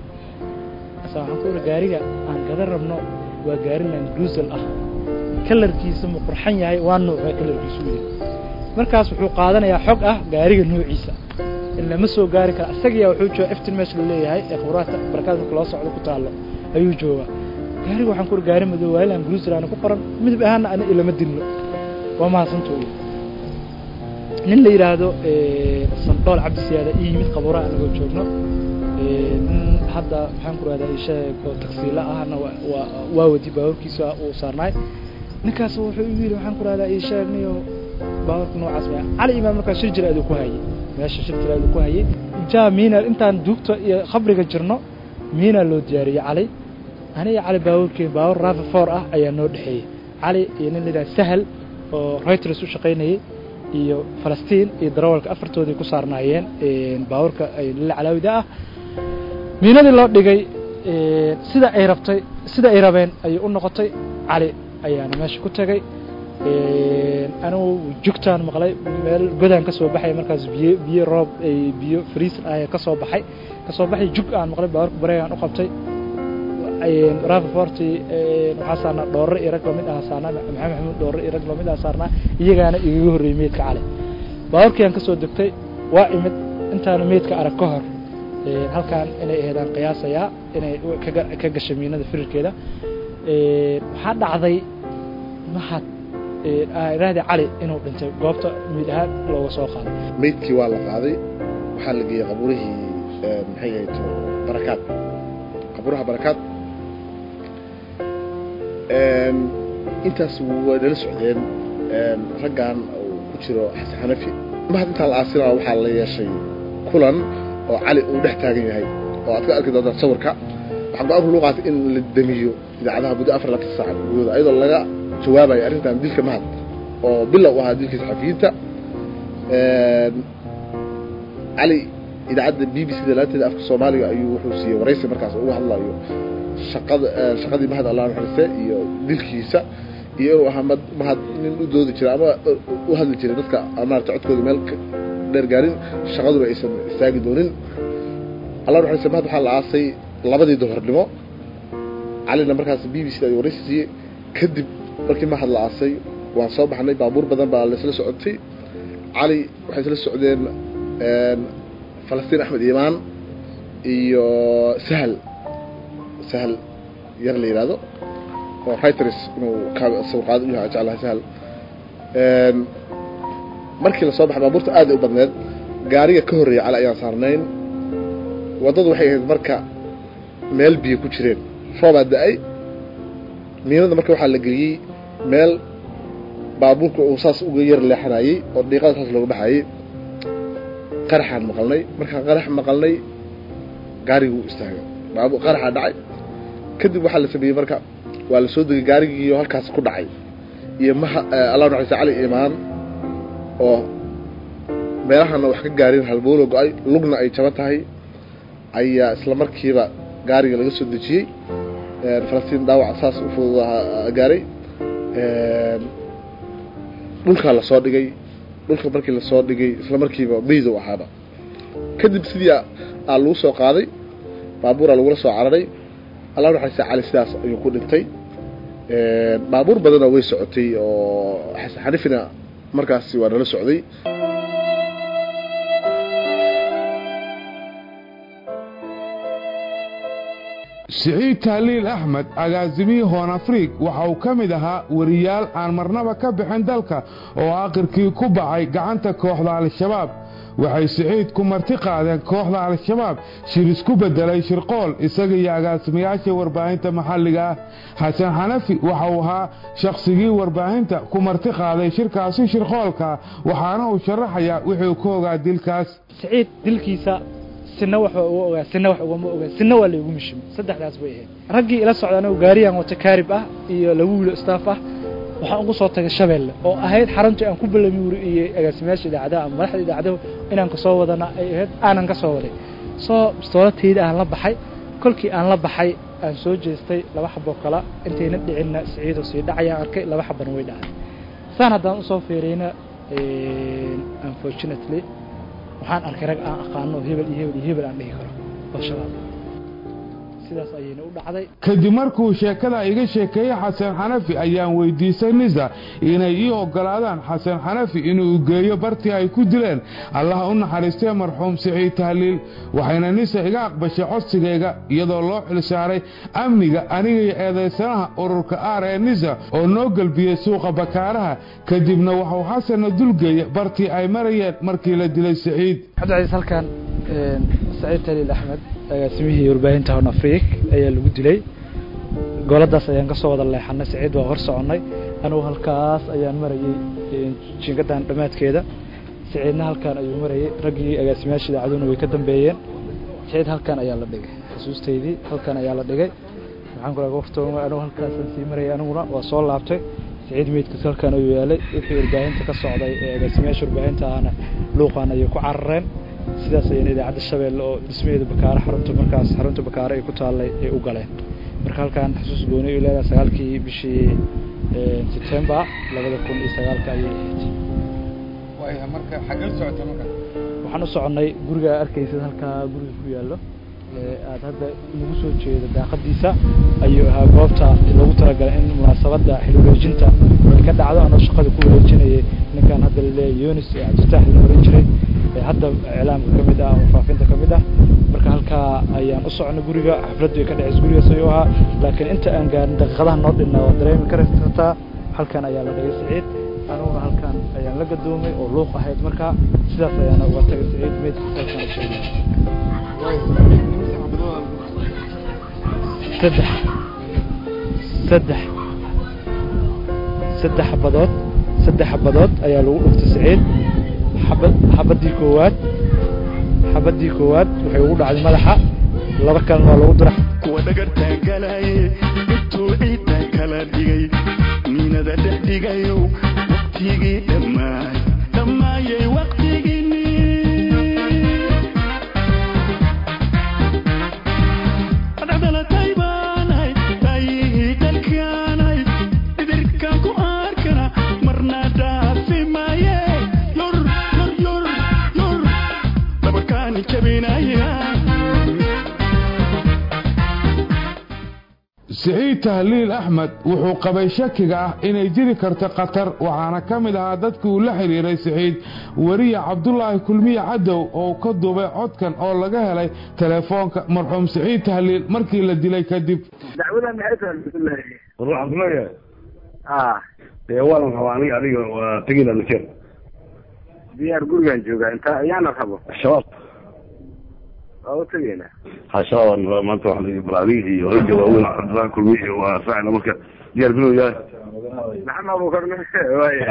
asa waxaan ku idhi gaariga aan gadan rabno waa gaari land bruisel ah kalarkiisa ma qurxan yahay waa nuucee kalarkiisu yidhi markaas wuxuu qaadanayaa xog ah gaariga nuuciisa lama soo gaari kara isagiyaa wuxuu jooga eftin meesha la leeyahay ee khubraadka barakaad marka loo socdo ku taallo ayuu joogaa gaariga waxaan ku uri gaari madow waayilan gruusiraana ku qoran midab ahaana ana ilama dilno waa mahadsantooda nin la yidhaahdo sandhool cabdisiyaada ii yimid qabuuraha anagoo joogno nin hadda maxaan ku rahdaa isheeg oo tagsiila ahna waa wadi baaburkiisa uu saarnaay ninkaas wuxuu igu yidhi waxaan ku rahdaa isheeg niyo baaburka noocaas ma cali imaan markaas shir jira aduu ku hayay meesha shir jira aduu ku hayay jaa miina intaan duugta iyo khabriga jirno miina loo diyaariyey cali aniga cali baaburkeen baabur raafa foor ah ayaa noo dhexeeyey cali iyo nin la yidhaha sahal oo reuters u shaqaynayay iyo falastiin iyo darawalka afartoodii ku saarnaayeen baaburka lila calaawida ah miinadii loo dhigay sida ay rabtay sida ay rabeen ayay u noqotay cali ayaana meesha ku tegay anigu jugtaan maqlay meel godaan ka soo baxay markaas biyo biyo roob biyo friis ah ka soo baxay ka soo baxay jug aan maqlay baaburka bareegaan u qabtay rafaforti waxaa saarnaa dhoorre iyo rag lamid aha saarnaa maxamed maxamuud dhoorre iyo rag lamid aha saarnaa iyagaana igaga horreeyey meydka cali baaburkii aan ka soo degtay waa imid intaana meydka arag ka hor halkaan inay aheedaan qiyaasayaa inay ka gashay miinada firirkeeda waxaa dhacday mahad raadi cali inuu dhintay goobta miid ahaan looga soo qaaday meydkii waa la qaaday waxaa la geeyey qabuurihii maxay ahayd barakaad qabuuraha barakaad intaas way nala socdeen raggan uu ku jiro xasan xanafi mahad intaa la aasinaa waxaa la yeeshay kulan oo cali uu dhex taagan yahay oo aad ka arki doontaan sawirka waxaa go-aanku loo qaatay in la damiyo idaacadaha muddo afar labaatan saaca gudahooda ayadoo laga jawaabayo arrintan dilka mahad oo bilow ahaa dilka saxafiyiinta cali idaacadda b b c da laanteeda afka soomaaliga ayuu wuxuu siiyey waraysi markaas uga hadlayo shaqada shaqadii mahad allah naxariiste iyo dilkiisa iyo inuu ahaa mad mahad nin u doodi jiray ama u hadli jiray dadka maarata codkooda meel dheer gaarin shaqaduna aysan istaagi doonin allah naxariiste mahad waxaa la aasay labadii duhurnimo calina markaas b b c da ayuu waraysi siiyey kadib markii mahad la aasay waan soo baxnay baabuur badan baa laisla socotay cali waxay isla socdeen falastiin axmed iimaan iyo sahal sahal yar la yidhaahdo oo writers inuu sawirqaado u yahay jeclahay sahal markii la soo baxay baabuurta aad ay u badneed gaariga ka horreeya cali ayaan saarnayn waddadu waxay ahayd marka meel biyo ku jireen roobaa da-ay miinada marka waxaa la geliyey meel baabuurka uu saas uga yar leexanayey oo dhiiqada saas looga baxayey qaraxaan maqalnay markaan qarax maqalnay gaariguu istaagay baabuur qaraxa dhacay kadib waxaa la sameeyey marka waa la soo degay gaarigiiyo halkaas ku dhacay iyo maha allah naxariista cali imaan oo meelahana wax ka gaarin halbowlo go-ay lugna ay jaban tahay ayaa isla markiiba gaariga laga soo dejiyey falastiin dhaawac saas u fududaha gaaray dhulkaa lasoo dhigay dhulka markii lasoo dhigay isla markiiba maydow ahaaba kadib sidii aa lagu soo qaaday baabuuraa lagula soo cararay allah naxariista cali sidaas ayuu ku dhintay baabuur badana way socotay oo xasan xanifina markaasi waa nala socday siciid tahliil axmed agaasimihii hoon afriig waxa uu ka mid ahaa weriyaal aan marnaba ka bixin dalka oo aakhirkii ku bacay gacanta kooxda al-shabaab waxay siciid ku marti qaadeen kooxda al-shabaab shir isku beddelay shirqool isaga iyo agaasimayaasha warbaahinta maxalliga ah xasan xanafi waxa uu ahaa shakhsigii warbaahinta ku marti qaaday shirkaasi shirqoolka waxaana uu sharaxayaa wixuu ka ogaa dilkaas siciid dilkiisa sina wax uga ogaa sina wax ugama ogaa sina waa laygu mishimay saddexdaas bay ahayd raggii ila socda anigu gaariyaan wata kaarib ah iyo laba wiilo staff ah waxaan ugu soo tagay shabeelle oo ahayd xaruntii aan ku ballami wuri iyo agaasimayaasha idaacadaha ama madaxda idaacadahu inaan kasoo wadana ay ahayd aanan ka soo waday soo bistoolatayda aan la baxay kolkii aan la baxay aan soo jeestay laba xaboo kala intayna dhicinna siciidoo sii dhacayaan arkay laba xabana way dhacay saan haddaan usoo fiiriyna unfortunately waxaan arkay rag aan aqaano hebel iyo hebel iyo hebel aan dhihi karo oo shabaab sidaas ayayna u dhacday kadib markuu sheekada iga sheekeeyey xasan xanafi ayaan weydiisay nisa inay ii ogolaadaan xasan xanafi inuu geeyo bartii ay ku dileen allaha u naxariistee marxuum siciid tahliil waxayna nisa iga aqbashay codsigayga iyadoo loo xilsaaray amniga aniga iyo eedaysanaha ururka aar ee nisa oo noo gelbiyey suuqa bakaaraha kadibna waxuu xasanna dulgeeyey bartii ay marayeen markii la dilay siciid cabdicasiis halkan saciid taliil axmed agaasimihii warbaahinta hon afriik ayaa lagu dilay gooladaas ayaan ka soo wada leexanay saciid waa hor soconnay anugu halkaas ayaan marayey jingadan dhammaadkeeda saciidna halkaan ayuu marayey raggii agaasimayaasha idaacaduna way ka dambeeyeen saciid halkaan ayaa la dhigay xusuustaydii halkaan ayaa la dhigay maxaan ku wartooma anugu halkaasaan sii marayay aniguna waa soo laabtay saciid meydkiis halkaan ayuu yaalay wixii warbaahinta ka socday ee agaasimayaasha warbaahinta ahna luuqaan ayay ku carareen sidaas ayayna idaacadda shabeelle oo dhismaheeda bakaare xarunta markaas xarunta bakaare ay ku taallay ay u galeen marka halkaan xusuus gooni ay leedahay sagaalkii bishii september labada kun iyo sagaalka ayay ahayd marka xagee socota marka waxaan u soconnay guriga arkaysid halkaa guriga ku yaallo aada hadda nagu soo jeedo daaqadiisa ayuu ahaa goobta loogu talagalay in munaasabadda xil wareejinta ay ka dhacdo anoo shaqada ku wareejinayay ninkan hadda laleeyahay yunis ee cabdifatax la oran jiray hadda iclaamka ka mid ah ama faafinta ka mid ah marka halkaa ayaan u soconay guriga xafladdu ay ka dhacaysa gurigaas ayuu ahaa laakiin inta aan gaarin daqiiqadaha noo dhinna waa dareemi kartaa halkan ayaa la dhigay siciid aniguna halkan ayaan la gadoomay oo luuq ahayd markaa sidaas ayaana uga tagay siciid meydkiisa halkan u sheegay saddex saddex saddex xabadood saddex xabadood ayaa lagu dhuftay siciid xabad xabadii koowaad xabadii koowaad waxay ugu dhacday madaxa laba kalena waa lagu dura kuwa dhagartaagalaye intuu ciidda kala dhigay niinada dhex dhigayow waqtigii dhammaay dhammaayay waqtigiini dhacdalatay baanay taayihii dalkaanay dhidirkan ku arkana marna dhaafi maaye yor yor yor yor dhabarkaani jabinaya siciid tahliil axmed wuxuu qabay shakiga ah inay jiri karto khatar waxaana ka mid ahaa dadkii uu la xidhiiray siciid weriya cabdulaahi kulmiye cadow oo ka duubay codkan oo laga helay telefoonka marxuum siciid tahliil markii la dilay kadib dacwadan maxay tahay bismillahi war waxaan kuleeyahay ah dee waanan rabaa aniga adiga waa tegida najeer diyaar gurigaan joogaa inta ayaana rabo shabaab waa u tegaynaa ha shabaab maanta waxaan leeyahay bal adiga iyo ragga waaweyn cabdulaahi kulmiye iyo waa saacina marka diyaar binu yahay maxamed abubakar waaya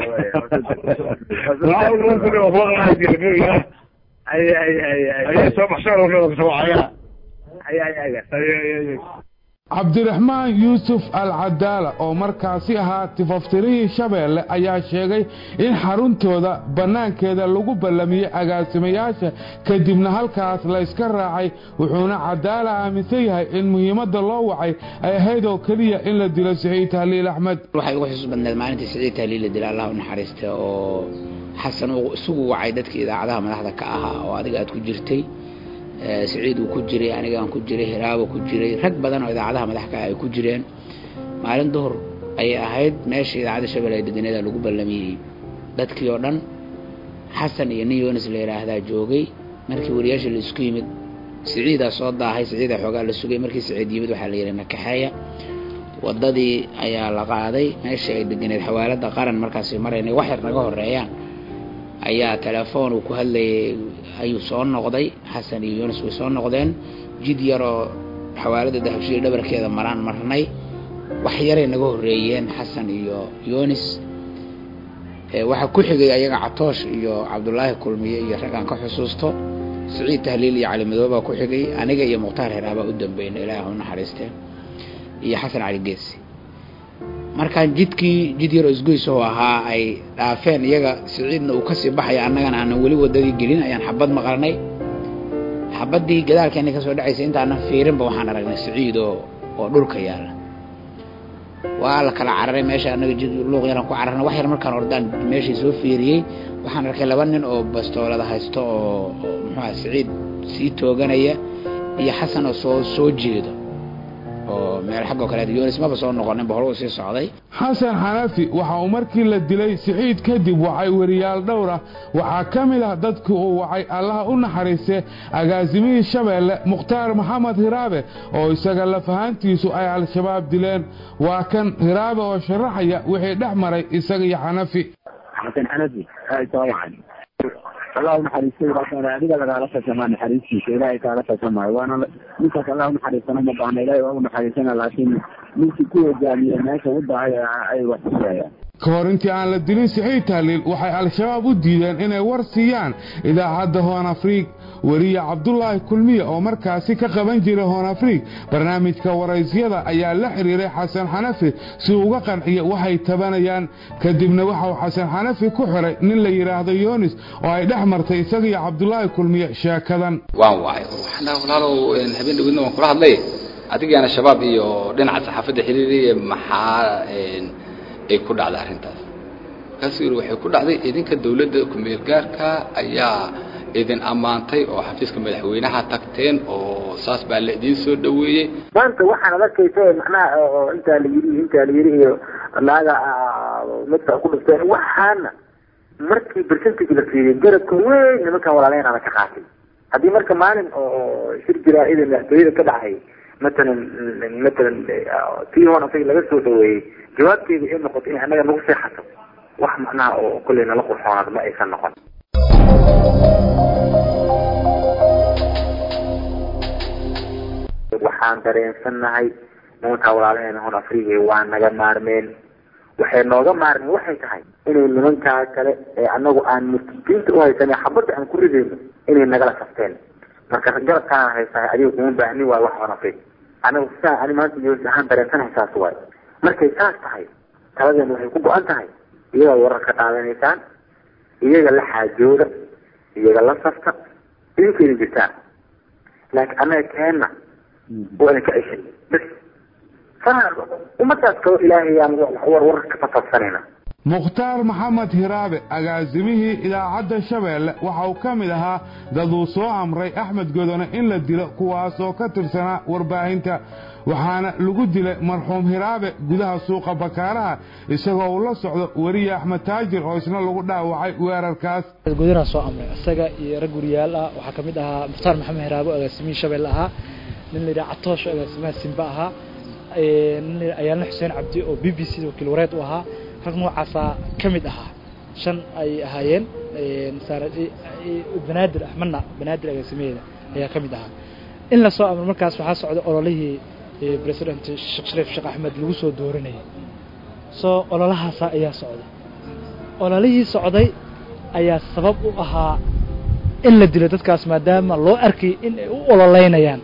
ay ay ay ay ay soo baxshaan marka soo wacaya cabdiraxmaan yuusuf al cadaala oo markaasi ahaa tifaftirihii shabeelle ayaa sheegay in xaruntooda bannaankeeda lagu ballamiyey agaasimayaasha kadibna halkaas la yska raacay wuxuuna cadaala aaminsan yahay in muhiimadda loo wacay ay ahayd oo keliya in la dilo siciid tahliil axmed waxay ugu xusuus badneed maalintii siciid tahliil la dila allah u naxariista oo xasan uu isugu wacay dadkii idaacadaha madaxda ka ahaa oo adiga aad ku jirtay siciid uu ku jiray anigaan ku jiray hiraabo ku jiray rag badan oo idaacadaha madaxka ay ku jireen maalin duhur ayay ahayd meesha idaacadda shabelle ee deganeeda lagu ballamiyey dadkii oo dhan xasan iyo nin yonis la yidhaahdaa joogay markii wariyaasha la isku yimid siciidaa soo daahay siciidaa xoogaa la sugay markii siciid yimid waxaa la yidhi nakaxeeya waddadii ayaa la qaaday meesha ay deganeed xawaalada qaran markaasi maraynay wax yar naga horeeyaan ayaa telefoon uu ku hadlayay ayuu soo noqday xasan iyo yunis way soo noqdeen jid yaroo xawaalada dahabshiil dhabarkeeda maraan marnay wax yaray naga horeeyeen xasan iyo yunis waxaa ku xigay ayaga catoosh iyo cabdulaahi kulmiye iyo raggaan ka xusuusto siciid tahliil iyo cali madoobaa ku xigay aniga iyo mukhtaar heraabaa u dambeynay ilaah u naxariistee iyo xasan cali geesi markaan jidkii jid yaroo isgoysahoo ahaa ay dhaafeen iyaga siciidna uu kasii baxaya annagana aanan weli wadadii gelin ayaan xabad maqalnay xabaddii gadaalkeena kasoo dhacaysa intaanan fiirinba waxaan aragnay siciid oo oo dhulka yaala waa la kala cararay meesha annaga jid luuq yaran ku cararnay wax yar markaan ordaan meeshii soo fiiriyey waxaan arkay laba nin oo bastoolada haysto oo muxuuha siciid sii tooganaya iyo xasan oo soo soo jeedo oo meel xaggoo kaleed yunis maba soo noqoninba hore uu sii socday xasan xanafi waxa uu markii la dilay siciid kadib wacay weriyaal dhowr ah waxaa ka mid ah dadkii uu wacay allaha u naxariiste agaasimihii shabeelle mukhtaar maxamed hiraabe oo isaga lafahaantiisu ay al-shabaab dileen waa kan hiraabe oo sharaxaya wixii dhex maray isaga iyo xanafi xasan xanafi allah unaxariistay raasana adiga lagaala fasamaa naxariistiisa ilaahay kaala fasamaayo waana ninkaas allah unaxariistana ma baana ilaahay waa unaxariisana laakiin ninkii ku hogaamiye meesha u dahay ay wax kusayaan ka hor intii aan la dilin siciid tahliil waxay al-shabaab u diideen inay war siiyaan idaacadda hoon afriig weriye cabdulaahi kulmiye oo markaasi ka qaban jiray hoon afriig barnaamijka waraysyada ayaa la xiriiray xasan xanafi si uga qanciya waxay tabanayaan kadibna waxauu xasan xanafi ku xiray nin la yidhaahdo yunis oo ay dhex martay isagiiyo cabdulaahi kulmiye sheekadan waan wacay walaalow habeen dhawidna waan kula hadlay adigaana shabaab iyo dhinaca saxaafadda xiriiriye maxaa ay ku dhacday arrintaas markaasuu yidhi waxay ku dhacday idinka dawladda ku-meel gaarka ayaa idin ammaantay oo xafiiska madaxweynaha tagteen oo saas baa la idiin soo dhaweeyey maanta waxaan adakaysa macnaha oo intaa la yiri intaa la yiri iyo naaga midka ku dhifteen waxaana markii percentage la fiiriyay garabka weyn nimankan walaaleenana ka qaatay haddii marka maalin oo shir jiraa'ida madaxtooyada ka dhacay matalan matalan tii hoon asaga laga soo dhaweeyey jawaabteedu ay noqoto in annaga nagu seexato wax macnaha oo kolley nala qurxoonaad ma aysan noqon waxaan dareensannahay nimankaa walaalaheena hon afriga waa naga maarmeen waxay nooga maarmeen waxay tahay inay nimankaa kale ee anagu aan murtidiinta uhaysanay xabadda aan ku ridayno inay nagala safteen marka garabkaan haysahay adiga kuma baahnin waay wax hon afrig anagu sidaa ani maanta yoos ahaan dareensanahay saas waay markay saas tahay taladeena waxay ku go-an tahay iyagaa wararka qaadanaysaan iyaga la xaajooda iyaga la safta idinkeena jirtaan laakiin annaga keenna waa idinka ceshay bas ummadaas kaloo ilaahay aan war warar ka fasafsanayna mukhtaar maxamed hiraabe agaasimihii idaacadda shabeelle waxa uu ka mid ahaa dad uu soo amray axmed godone in la dilo kuwaas oo ka tirsanaa warbaahinta waxaana lagu dilay marxuum hiraabe gudaha suuqa bakaaraha isagoo uu la socdo weriye axmed taajir oo isna lagu dhaawacay weerarkaas godonaa soo amray isaga iyo rag guriyaal ah waxaa ka mid ahaa mukhtaar maxamed hiraabe oo agaasimihii shabeelle ahaa nin la yidhaha catoosh oo agaasimaha simba ahaa nin ayaalna xuseen cabdi oo b b c wakiil wareed u ahaa rag noocaasaa ka mid ahaa shan ay ahaayeen banaadir axmedna banaadir agaasimaheeda ayaa ka mid ahaa in la soo amro markaas waxaa socday ololihii president sheekh shariif sheekh axmed lagu soo dooranayay soo ololahaasa ayaa socday ololihii socday ayaa sabab u ahaa in la dilo dadkaas maadaama loo arkay in ay u ololeynayaan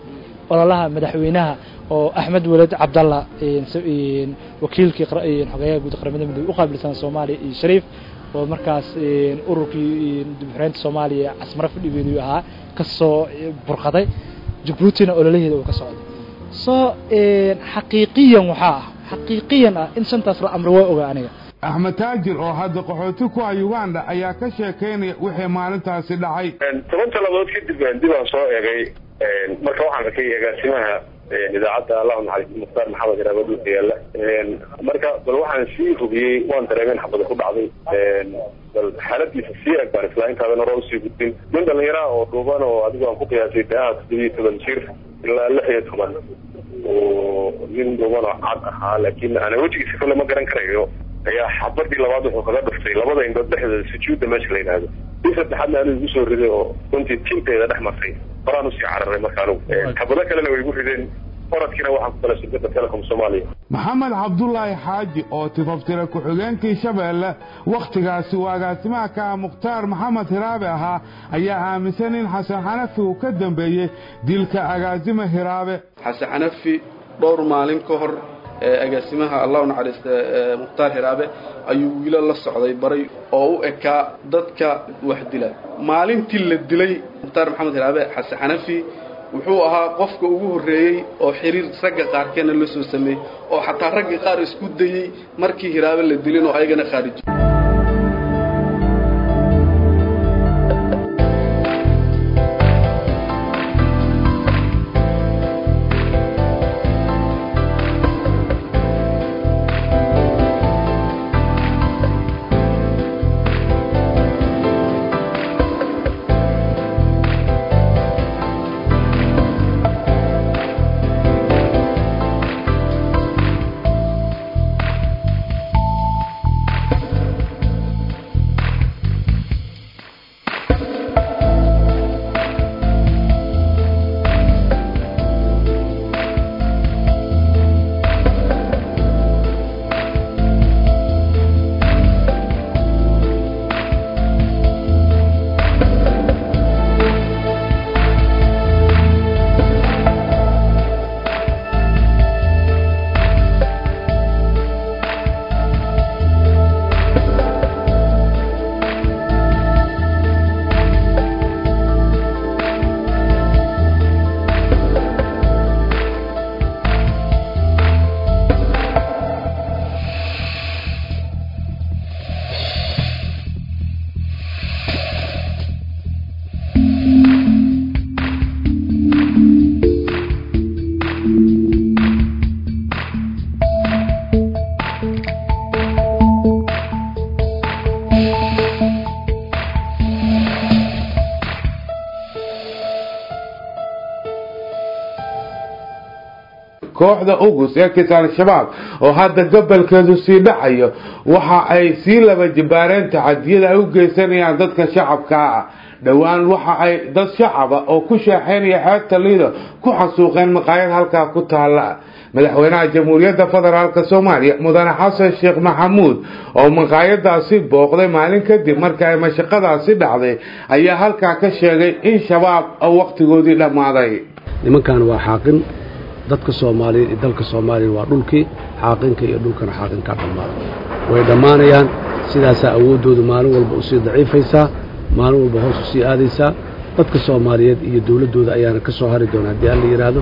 ololaha madaxweynaha oo axmed weled cabdalla wakiilkii xogeeyaha guud qaramada midoobe u qaabilsan soomaaliya iyo shariif oo markaas ururkii dibxureynta soomaaliya casmaro fadhigeedu ahaa kasoo burqaday jabuutina ololaheeda uu ka socday so xaqiiqiyan waxaa ah xaqiiqiyan ah in shantaas la amro waa ogaa aniga axmed taajir oo hadda qaxooti ku ah uganda ayaa ka sheekaynaya wixii maalintaasi dhacay toban talabood kadib dib aan soo eegay marka waxaan arkay agaasimaha idaacadda allahu naxariis mukhtaar maxamed iraaba dhulka yaalla marka bal waxaan sii hubiyey waan dareemeen xabada ku dhacday bal xaaladiisa sii eg baan islaa intaadan hore usii gudbin nin dhallinyaraha oo dhuuban oo adigu aan ku qiyaasay daaha toddobiyo toban jir ilaa lix iyo toban oo nin dhuuban oo cad ahaa laakiin ana wejigiisa kale ma garan karayo ayaa xabadii labaad wuxuu kaga dhuftay labada indhood dhexdooda sujuudda meesha la yidhaahdo si saddexaadna anigu igu soo riday oo runtii tinteeda dhex martay horaan usii cararay marka anigu xabado kalena way igu rideen oradkiina waxaan ku kala shirkada telecom soomaaliya maxamed cabdulaahi xaaji oo tifaftira ku-xigeenkii shabeelle wakhtigaasi uu agaasimaha ka ah mukhtaar maxamed hiraabe ahaa ayaa aaminsan in xasan xanafi uu ka dambeeyey dilka agaasima hiraabe xasan xanafi dhowr maalin ka hor agaasimaha allahu naxariista mukhtaar hiraabe ayuu wiilo la socday baray oo u ekaa dadka wax dila maalintii la dilay mukhtaar maxamed hiraabe xasan xanafi wuxuu ahaa qofka ugu horreeyey oo xiriir ragga qaarkeena la soo sameeyey oo xataa ragga qaar isku dayey markii hiraabe la dilin oo ayagana khaariji kooxda ugus ee kisa al-shabaab oo hadda gobolkeedu sii dhacayo waxa ay sii laba jibaareen taxadiyada ay u geysanayaan dadka shacabka ah dhowaan waxa ay dad shacaba oo ku sheexeynaya xeebta liido ku xasuuqeen maqaayad halkaa ku taala madaxweynaha jamhuuriyadda federaalk soomaaliya mudane xasan sheekh maxamuud oo maqaayadaasi booqday maalin kadib marka ay mashaqadaasi dhacday ayaa halkaa ka sheegay in shabaab wakhtigoodii dhammaaday nimankan waa xaaqin dadka soomaaliyeed iyo dalka soomaaliya waa dhulkii xaaqinka iyo dhulkana xaaqinkaa dhammaaday way dhammaanayaan sidaasaa awooddoodu maalin walba usii daciifaysaa maalin walba hoos usii aadaysaa dadka soomaaliyeed iyo dowladdooda ayaana ka soo hari doona haddii alla yidhaahdo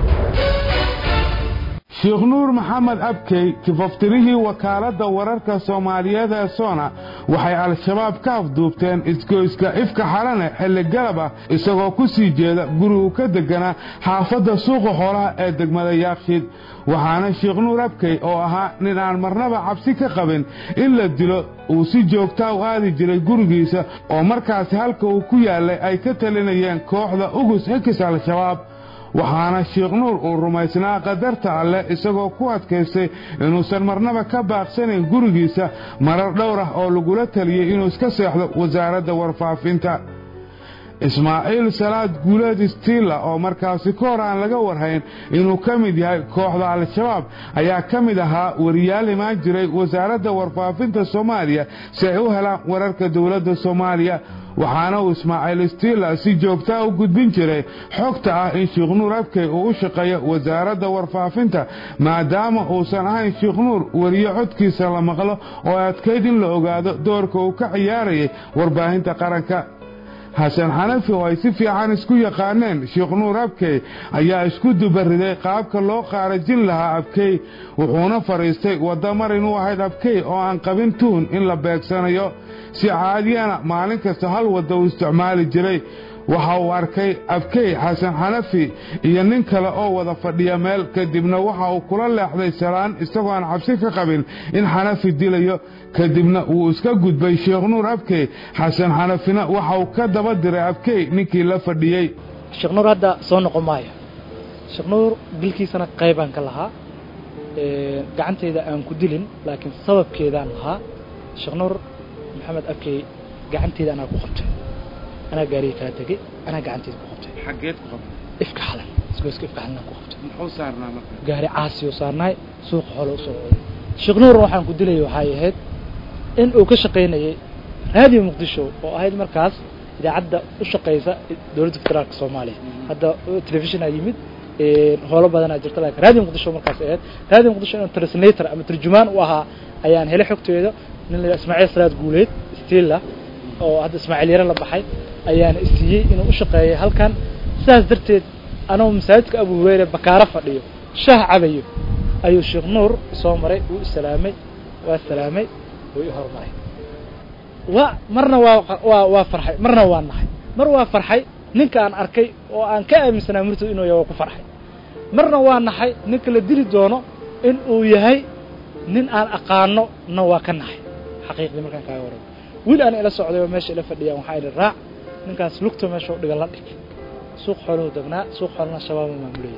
sheekh nuur maxamed abkey kifaftirihii wakaaladda wararka soomaaliyeed ee soona waxay al-shabaab ka afduubteen isgoyska ifka xalane xilli galab ah isagoo ku sii jeeda gurigu ka deganaa xaafadda suuqa xoolaha ee degmada yaakshiid waxaana sheekh nuur abkey oo ahaa nin aan marnaba cabsi ka qabin in la dilo uu si joogtaa u aadi jiray gurigiisa oo markaasi halka uu ku yaallay ay ka talinayeen kooxda ugus xikis al-shabaab waxaana sheekh nuur uu rumaysnaa qadarta alleh isagoo ku adkaystay inuusan marnaba ka baaqsanayn gurigiisa marar dhowr ah oo lagula taliyey inuu iska seexdo wasaaradda warfaafinta ismaaciil salaad guuleed stiilla oo markaasi ka hor aan laga warhayn inuu ka mid yahay kooxda al-shabaab ayaa ka mid ahaa wariyaal imaan jiray wasaaradda warfaafinta soomaaliya si ay u helaan wararka dowladda soomaaliya waxaana uu ismaaciil stiila si joogtaa u gudbin jiray xogta ah in sheekh nuur abkey uu u shaqeeyo wasaaradda warfaafinta maadaama uusan ahayn sheekh nuur weriye codkiisa la maqlo oo adkayd in la ogaado doorka uu ka ciyaarayay warbaahinta qaranka xasan xanafi oo ay si fiican isku yaqaaneen sheekh nuur abkey ayaa isku dubariday qaabka loo qaarajin lahaa abkey wuxuuna fadhiistay wadda mar inuu ahayd abkey oo aan qabin tuhun in la beegsanayo si caadiyana maalin kasta hal wadda uu isticmaali jiray waxa uu arkay abkey xasan xanafi iyo nin kale oo wada fadhiya meel kadibna waxa uu kula leexday salaan isagoo aan cabsi ka qabin in xanafi dilayo kadibna wuu iska gudbay sheekh nuur abkey xasan xanafina waxa uu ka daba diray abkey ninkii la fadhiyey sheekh nuur hadda soo noqon maayo sheekh nuur dilkiisana qaybaan ka lahaa gacanteyda aan ku dilin laakiin sababkeedaan lahaa sheekh nuur maxamed abkey gacanteyda anaa ku qabtay anaa gaariga kala tegey anaa gacanteeda ku qabtay xageed ku qabtay ifka xalan isgoyska ifka xalan ku qabtay muxuu saarnaa marka gaari caasi oo saarnaay suuqa xoolo usoo waday sheekh nuur waxaan ku dilayay waxay ahayd in uu ka shaqaynayay raadiyo muqdisho oo ahayd markaas idaacadda u shaqaysa dowladda federaalka soomaaliya hadda telefishinaa yimid howlo badanaa jirta laakiin raadiyo muqdisho markaas ahayd raadiyo muqdisho inuu translator ama turjumaan u ahaa ayaan helay xogteeda nin la ismaaciil salaad guuleed stilla oo hadda ismaaciil yare la baxay ayaana isiiyey inuu u shaqeeyay halkan sidaas darteed anoo masaajidka abu hureyre bakaaro fadhiyo shaah cabayo ayuu sheekh nuur soo maray wuu isalaamay waa salaamay wuu i hormaray waa marna waa waa waa farxay marna waa nahay mar waa farxay ninka aan arkay oo aan ka aaminsanaa murtad inuu yahay waa ku farxay marna waa nahay ninka la dili doono in uu yahay nin aan aqaano na waa ka nahay xaqiiqdii markaan kaaga waramo wiil aan ila socday oo meesha ila fadhiyaan waxaa idhi raac ninkaas lugta meesha u dhiga la dhig suuq xooluhu degnaa suuq xoolana shabaaba maamulayay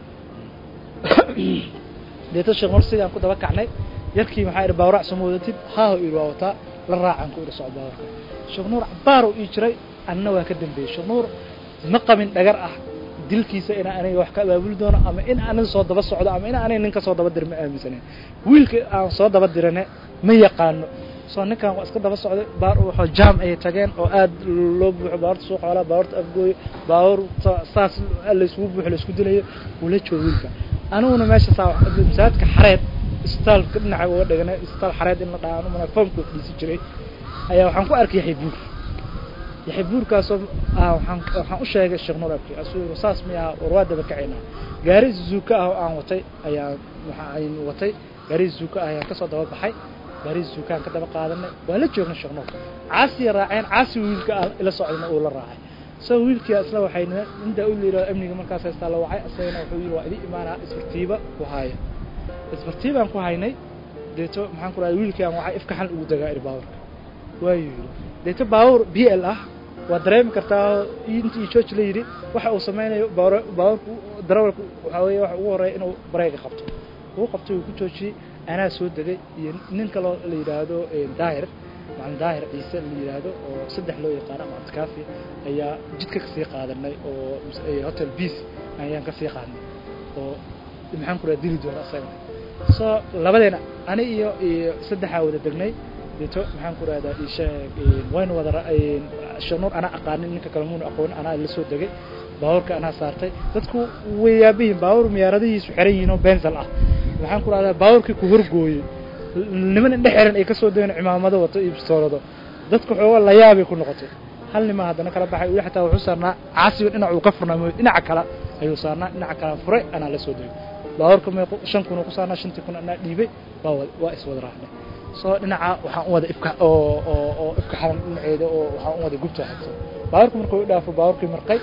deeta sheekh mar sidaan ku daba kacnay yarkii maxaa idhi baawrac soo wadatid haaho idhi waa wataa la raacaan ku idhi socod baawarka sheekh nuur cabaar uu ii jiray anna waa ka dambeeyey sheekh nuur ma qabin dhagar ah dilkiisa inaa aniga wax ka abaabuli doono ama in aniga soo daba socdo ama in aniga ninka soo daba dir ma aaminsanen wiilka aan soo daba dirane ma yaqaano soo ninkan waa iska daba socday baar wuxuu jaam ay tageen oo aad loo buuxo baawarta suuq xoolaa baawarta afgooyo baawarta saas layskugu buuxo laysku dilayo uu la joogo wiilka aniguna meesha saa masaajidka xareed isbitaalka dhinaca uga dhiganay isbitaal xareed in la dhaha anu mana foomka fadhiisan jiray ayaa waxaan ku arkay yaxya buur yaxya buurkaasoo waxaan waxaan u sheegay sheekh nuur abki asuu saas miyaa war waa daba kacaynaa gaari zuuka ah oo aan watay ayaan waxaan watay gaari zuuka ah ayaan kasoo daba baxay gaari zuukaan ka daba qaadanay waa la joognay sheekh nuur caasiya raaceen caasi wiilka aan ila socdana uu la raacay so wiilkii isla waxay intaa u liiraa amniga markaas haystaa la wacay isagana wuxuu yidhi waa idin imaanaa isbartiiba ku haaya isbartiibaan ku haynay deeto maxaan ku rahay wiilkii aan wacay ifka xal ugu dagaa iri baaburka waayuu yidhi deeto baabur b l ah waa dareemi kartaa intii george la yidhi waxa uu sameynayo baabur baaburku darawalku waxaa weeye waxa ugu horreeya inuu bareega qabto uu qabtay uu ku joojiyey anaa soo degay iyo nin kaloo la yidhaahdo daahir macalin daahir ciise la yidhaahdo oo saddex loo yaqaano ama cabdikaafi ayaa jidka kasii qaadanay oo hotel beace ayaan kasii qaadnay oo maxaan ku raha dili doona isagana so labadeena ani iyo iyo saddexaa wada degnay deeto maxaan ku rahdaa isheeg waynu wada shanuur anaa aqaanin ninka kale muuna aqoonin anaa la soo degay baabuurka anaa saartay dadku way yaabihiin baabuur miyaaradihiisu xiran yihiin oo bensal ah maxaan ku rahdaa baabuurkii ku horgooyey niman indhe xiran ay kasoo degeen cimaamado wato iyo bistoolado dadku xooga la yaabay ku noqotay hal nima haddana kala baxay weli xataa wuxuu saarnaa caasiga dhinac uu ka furnaa mooy dhinaca kale ayuu saarnaa dhinaca kale furay anaa la soo degay baabuurka meeq shan kun uu ku saarnaa shantii kun anaa dhiibay waa wada waa iswada raacnay soo dhinaca waxaan u wada ifka oo oo oo ifka xalan dhinaceeda oo waxaan u wada gubta xigto baabuurka markuu u dhaafo baabuurkii marqay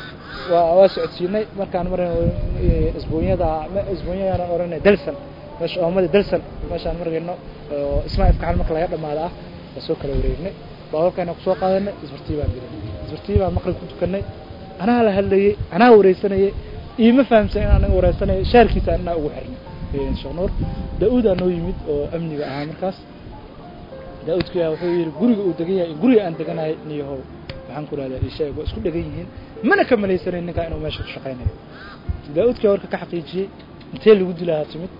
waa waa socodsiinay markaan maran isbuunyada isbuunyada oranay dalsan meesha oomada dalsan meeshaan margayno oo ismaa ifka xalan marka laga dhamaada ah waa soo kala wareegnay baabuurkaana kusoo qaadanay isbartiibaan gelin isbartiibaan maqrib ku tukanay anaa la hadlayey anaa wareysanayay iima fahamsan in anaga wareysanayo shaarkiisa anaa ugu xirnay sheekh nuur daa-uudaa noo yimid oo amniga ahaa markaas daa-uudkii wuxuu yidhi guriga uu degan yahay guriga aan deganahay niyahow waxaan ku rahdaa isheeg waa isku dhegan yihiin mana ka malaysanayn ninkaa inuu meesha ku shaqaynayo daa-uudkii warka ka xaqiijiyey intee lagu dilaa timid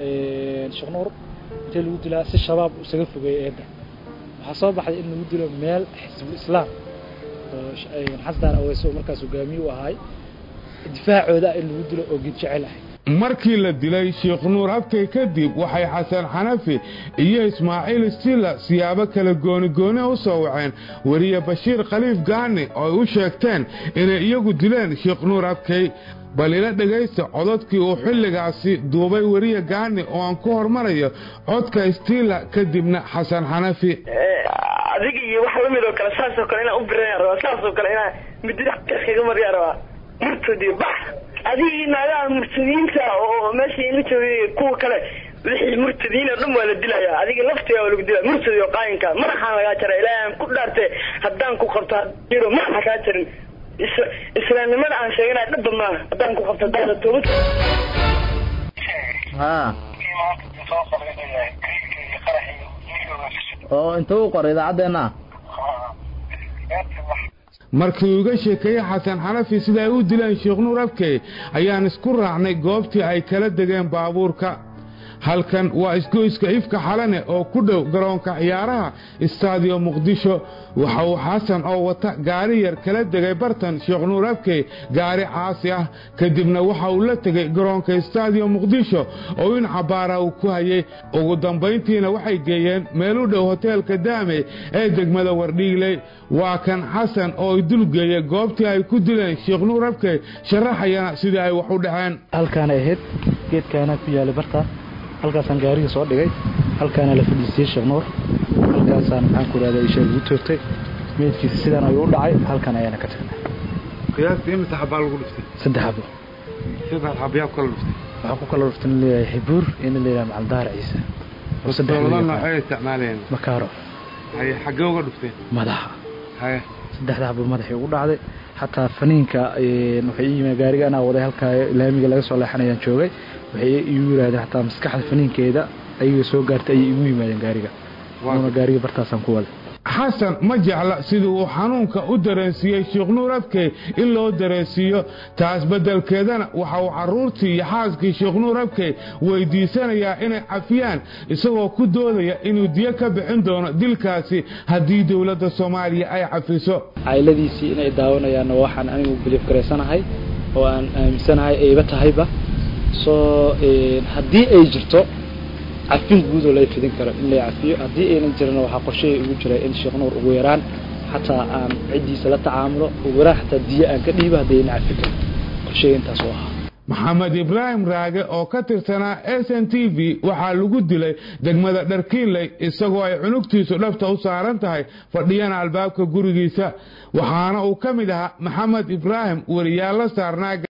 sheekh nuur intee lagu dilaa si shabaab isaga fogeeyay eedda waxaa soo baxday in lagu dilo meel xisbul islaam oo xasdaan aweyso markaas hogaamiye u ahay difaacooda in lagu dilo oo geed jecel ahay markii la dilay sheekh nuur abkay kadib waxay xasan xanafi iyo ismaaciil stila siyaabo kala goonigooni u soo waceen weriye bashiir khaliif gaani oo ay u sheegteen inay iyagu dileen sheekh nuur abkay bal ila dhegaysta cododkii uu xilligaasi duubay weriye gaani oo aan ku hormarayo codka stila kadibna xasan xanafi adiga iyo wax lamid oo kale saasoo kale inaan u biran rabaa saasoo kale inaan midida kaga maryaa rabaa murtadi bax adigii naagaha murtadiinta oo meesha ila joogay kuwa kale wixii murtadiin oo dhan waa la dilayaa adiga laftiga waa lagu dilaya murtadi oo qaayinka madaxaan lagaa jara ilaahay aan ku dhaarte haddaan ku qabto jiro madaxa kaa jarin islaamnimada aan sheeganaya dhaba maaha haddaan ku qabto hadaada toobad ha oo inta u qoray idaacaddeenna markii uu iga sheekeeyey xasan xanafi sida ay u dileen sheekh nuur abkey ayaan isku raacnay goobtii ay kala degeen baabuurka halkan waa isgoyska ifka xalane oo ku dhow garoonka ciyaaraha istaadiyo muqdisho waxa uu xasan oo wata gaari yar kala degay bartan sheekh nuur abkey gaari caasi ah kadibna waxa uu la tegey garoonka istaadiyo muqdisho oo in cabaara uu ku hayey ugu dambayntiina waxay geeyeen meel u dhow hoteelka daame ee degmada wardhiigley waa kan xasan oo ay dulgeeyey goobtii ay ku dileen sheekh nuur abkey sharaxayana sidii ay wax u dhaceen halkaanay ahayd geedkaana ku yaalay barta halkaasaan gaariga soo dhigay halkaana la fadhiisiyey sheekh nuur halkaasaan maxaan ku rahda isha lagu toogtay meydkiisa sidaan ayuu u dhacay halkan ayaana ka tagnay qiyaastii imisa xabaa lagu dhiftay saddex xabo saddex xabayaa ku kala dhiftay waxaa ku kala dhiftan leeyahay xibuur iyo nin leeyahay macaldaar ciise bastoolada noocay isticmaalayeen makaaro haye xaggee uga dhifteen madaxa haye saddexda xabo madaxii ugu dhacday xataa faniinka waxay ii yimid gaariga anaa waday halkaa laamiga laga soo leexanayaan joogay waxay igu yidhahdeen xataa maskaxda faniinkeeda ayaga soo gaartay ayay igu yimaadeen gaariga una gaariga bartaasaan ku waday xasan ma jecla sidii uu xanuunka u dareensiiyey sheekh nuur abkey in loo dareensiiyo taas beddelkeedana waxa uu carruurtii iyo xaaskii sheekh nuur abkey weydiisanayaa inay cafiyaan isagoo ku doodaya inuu diyo ka bixin doono dilkaasi haddii dowladda soomaaliya ay cafiso cayladiisii inay daawanayaanna waxaan anigu biliif garaysanahay oo aan aaminsanahay ayba tahayba soo haddii ay jirto cafin guud oo lay fidin karo in lay cafiyo haddii aynan jirana waxaa qorshehay ugu jira in sheekh nuur ugu yaraan xataa aan ciddiisa la tacaamulo ugu yaraan xataa diyo aan ka dhiibo haddii aynan cafi karin qorshehay intaas u ahaa maxamed ibraahim raage oo ka tirsanaa s n t v waxaa lagu dilay degmada dharkiinley isagoo ay cunugtiisu dhabta u saaran tahay fadhiyana albaabka gurigiisa waxaana uu ka mid ahaa maxamed ibraahim weriyaal la saarnaa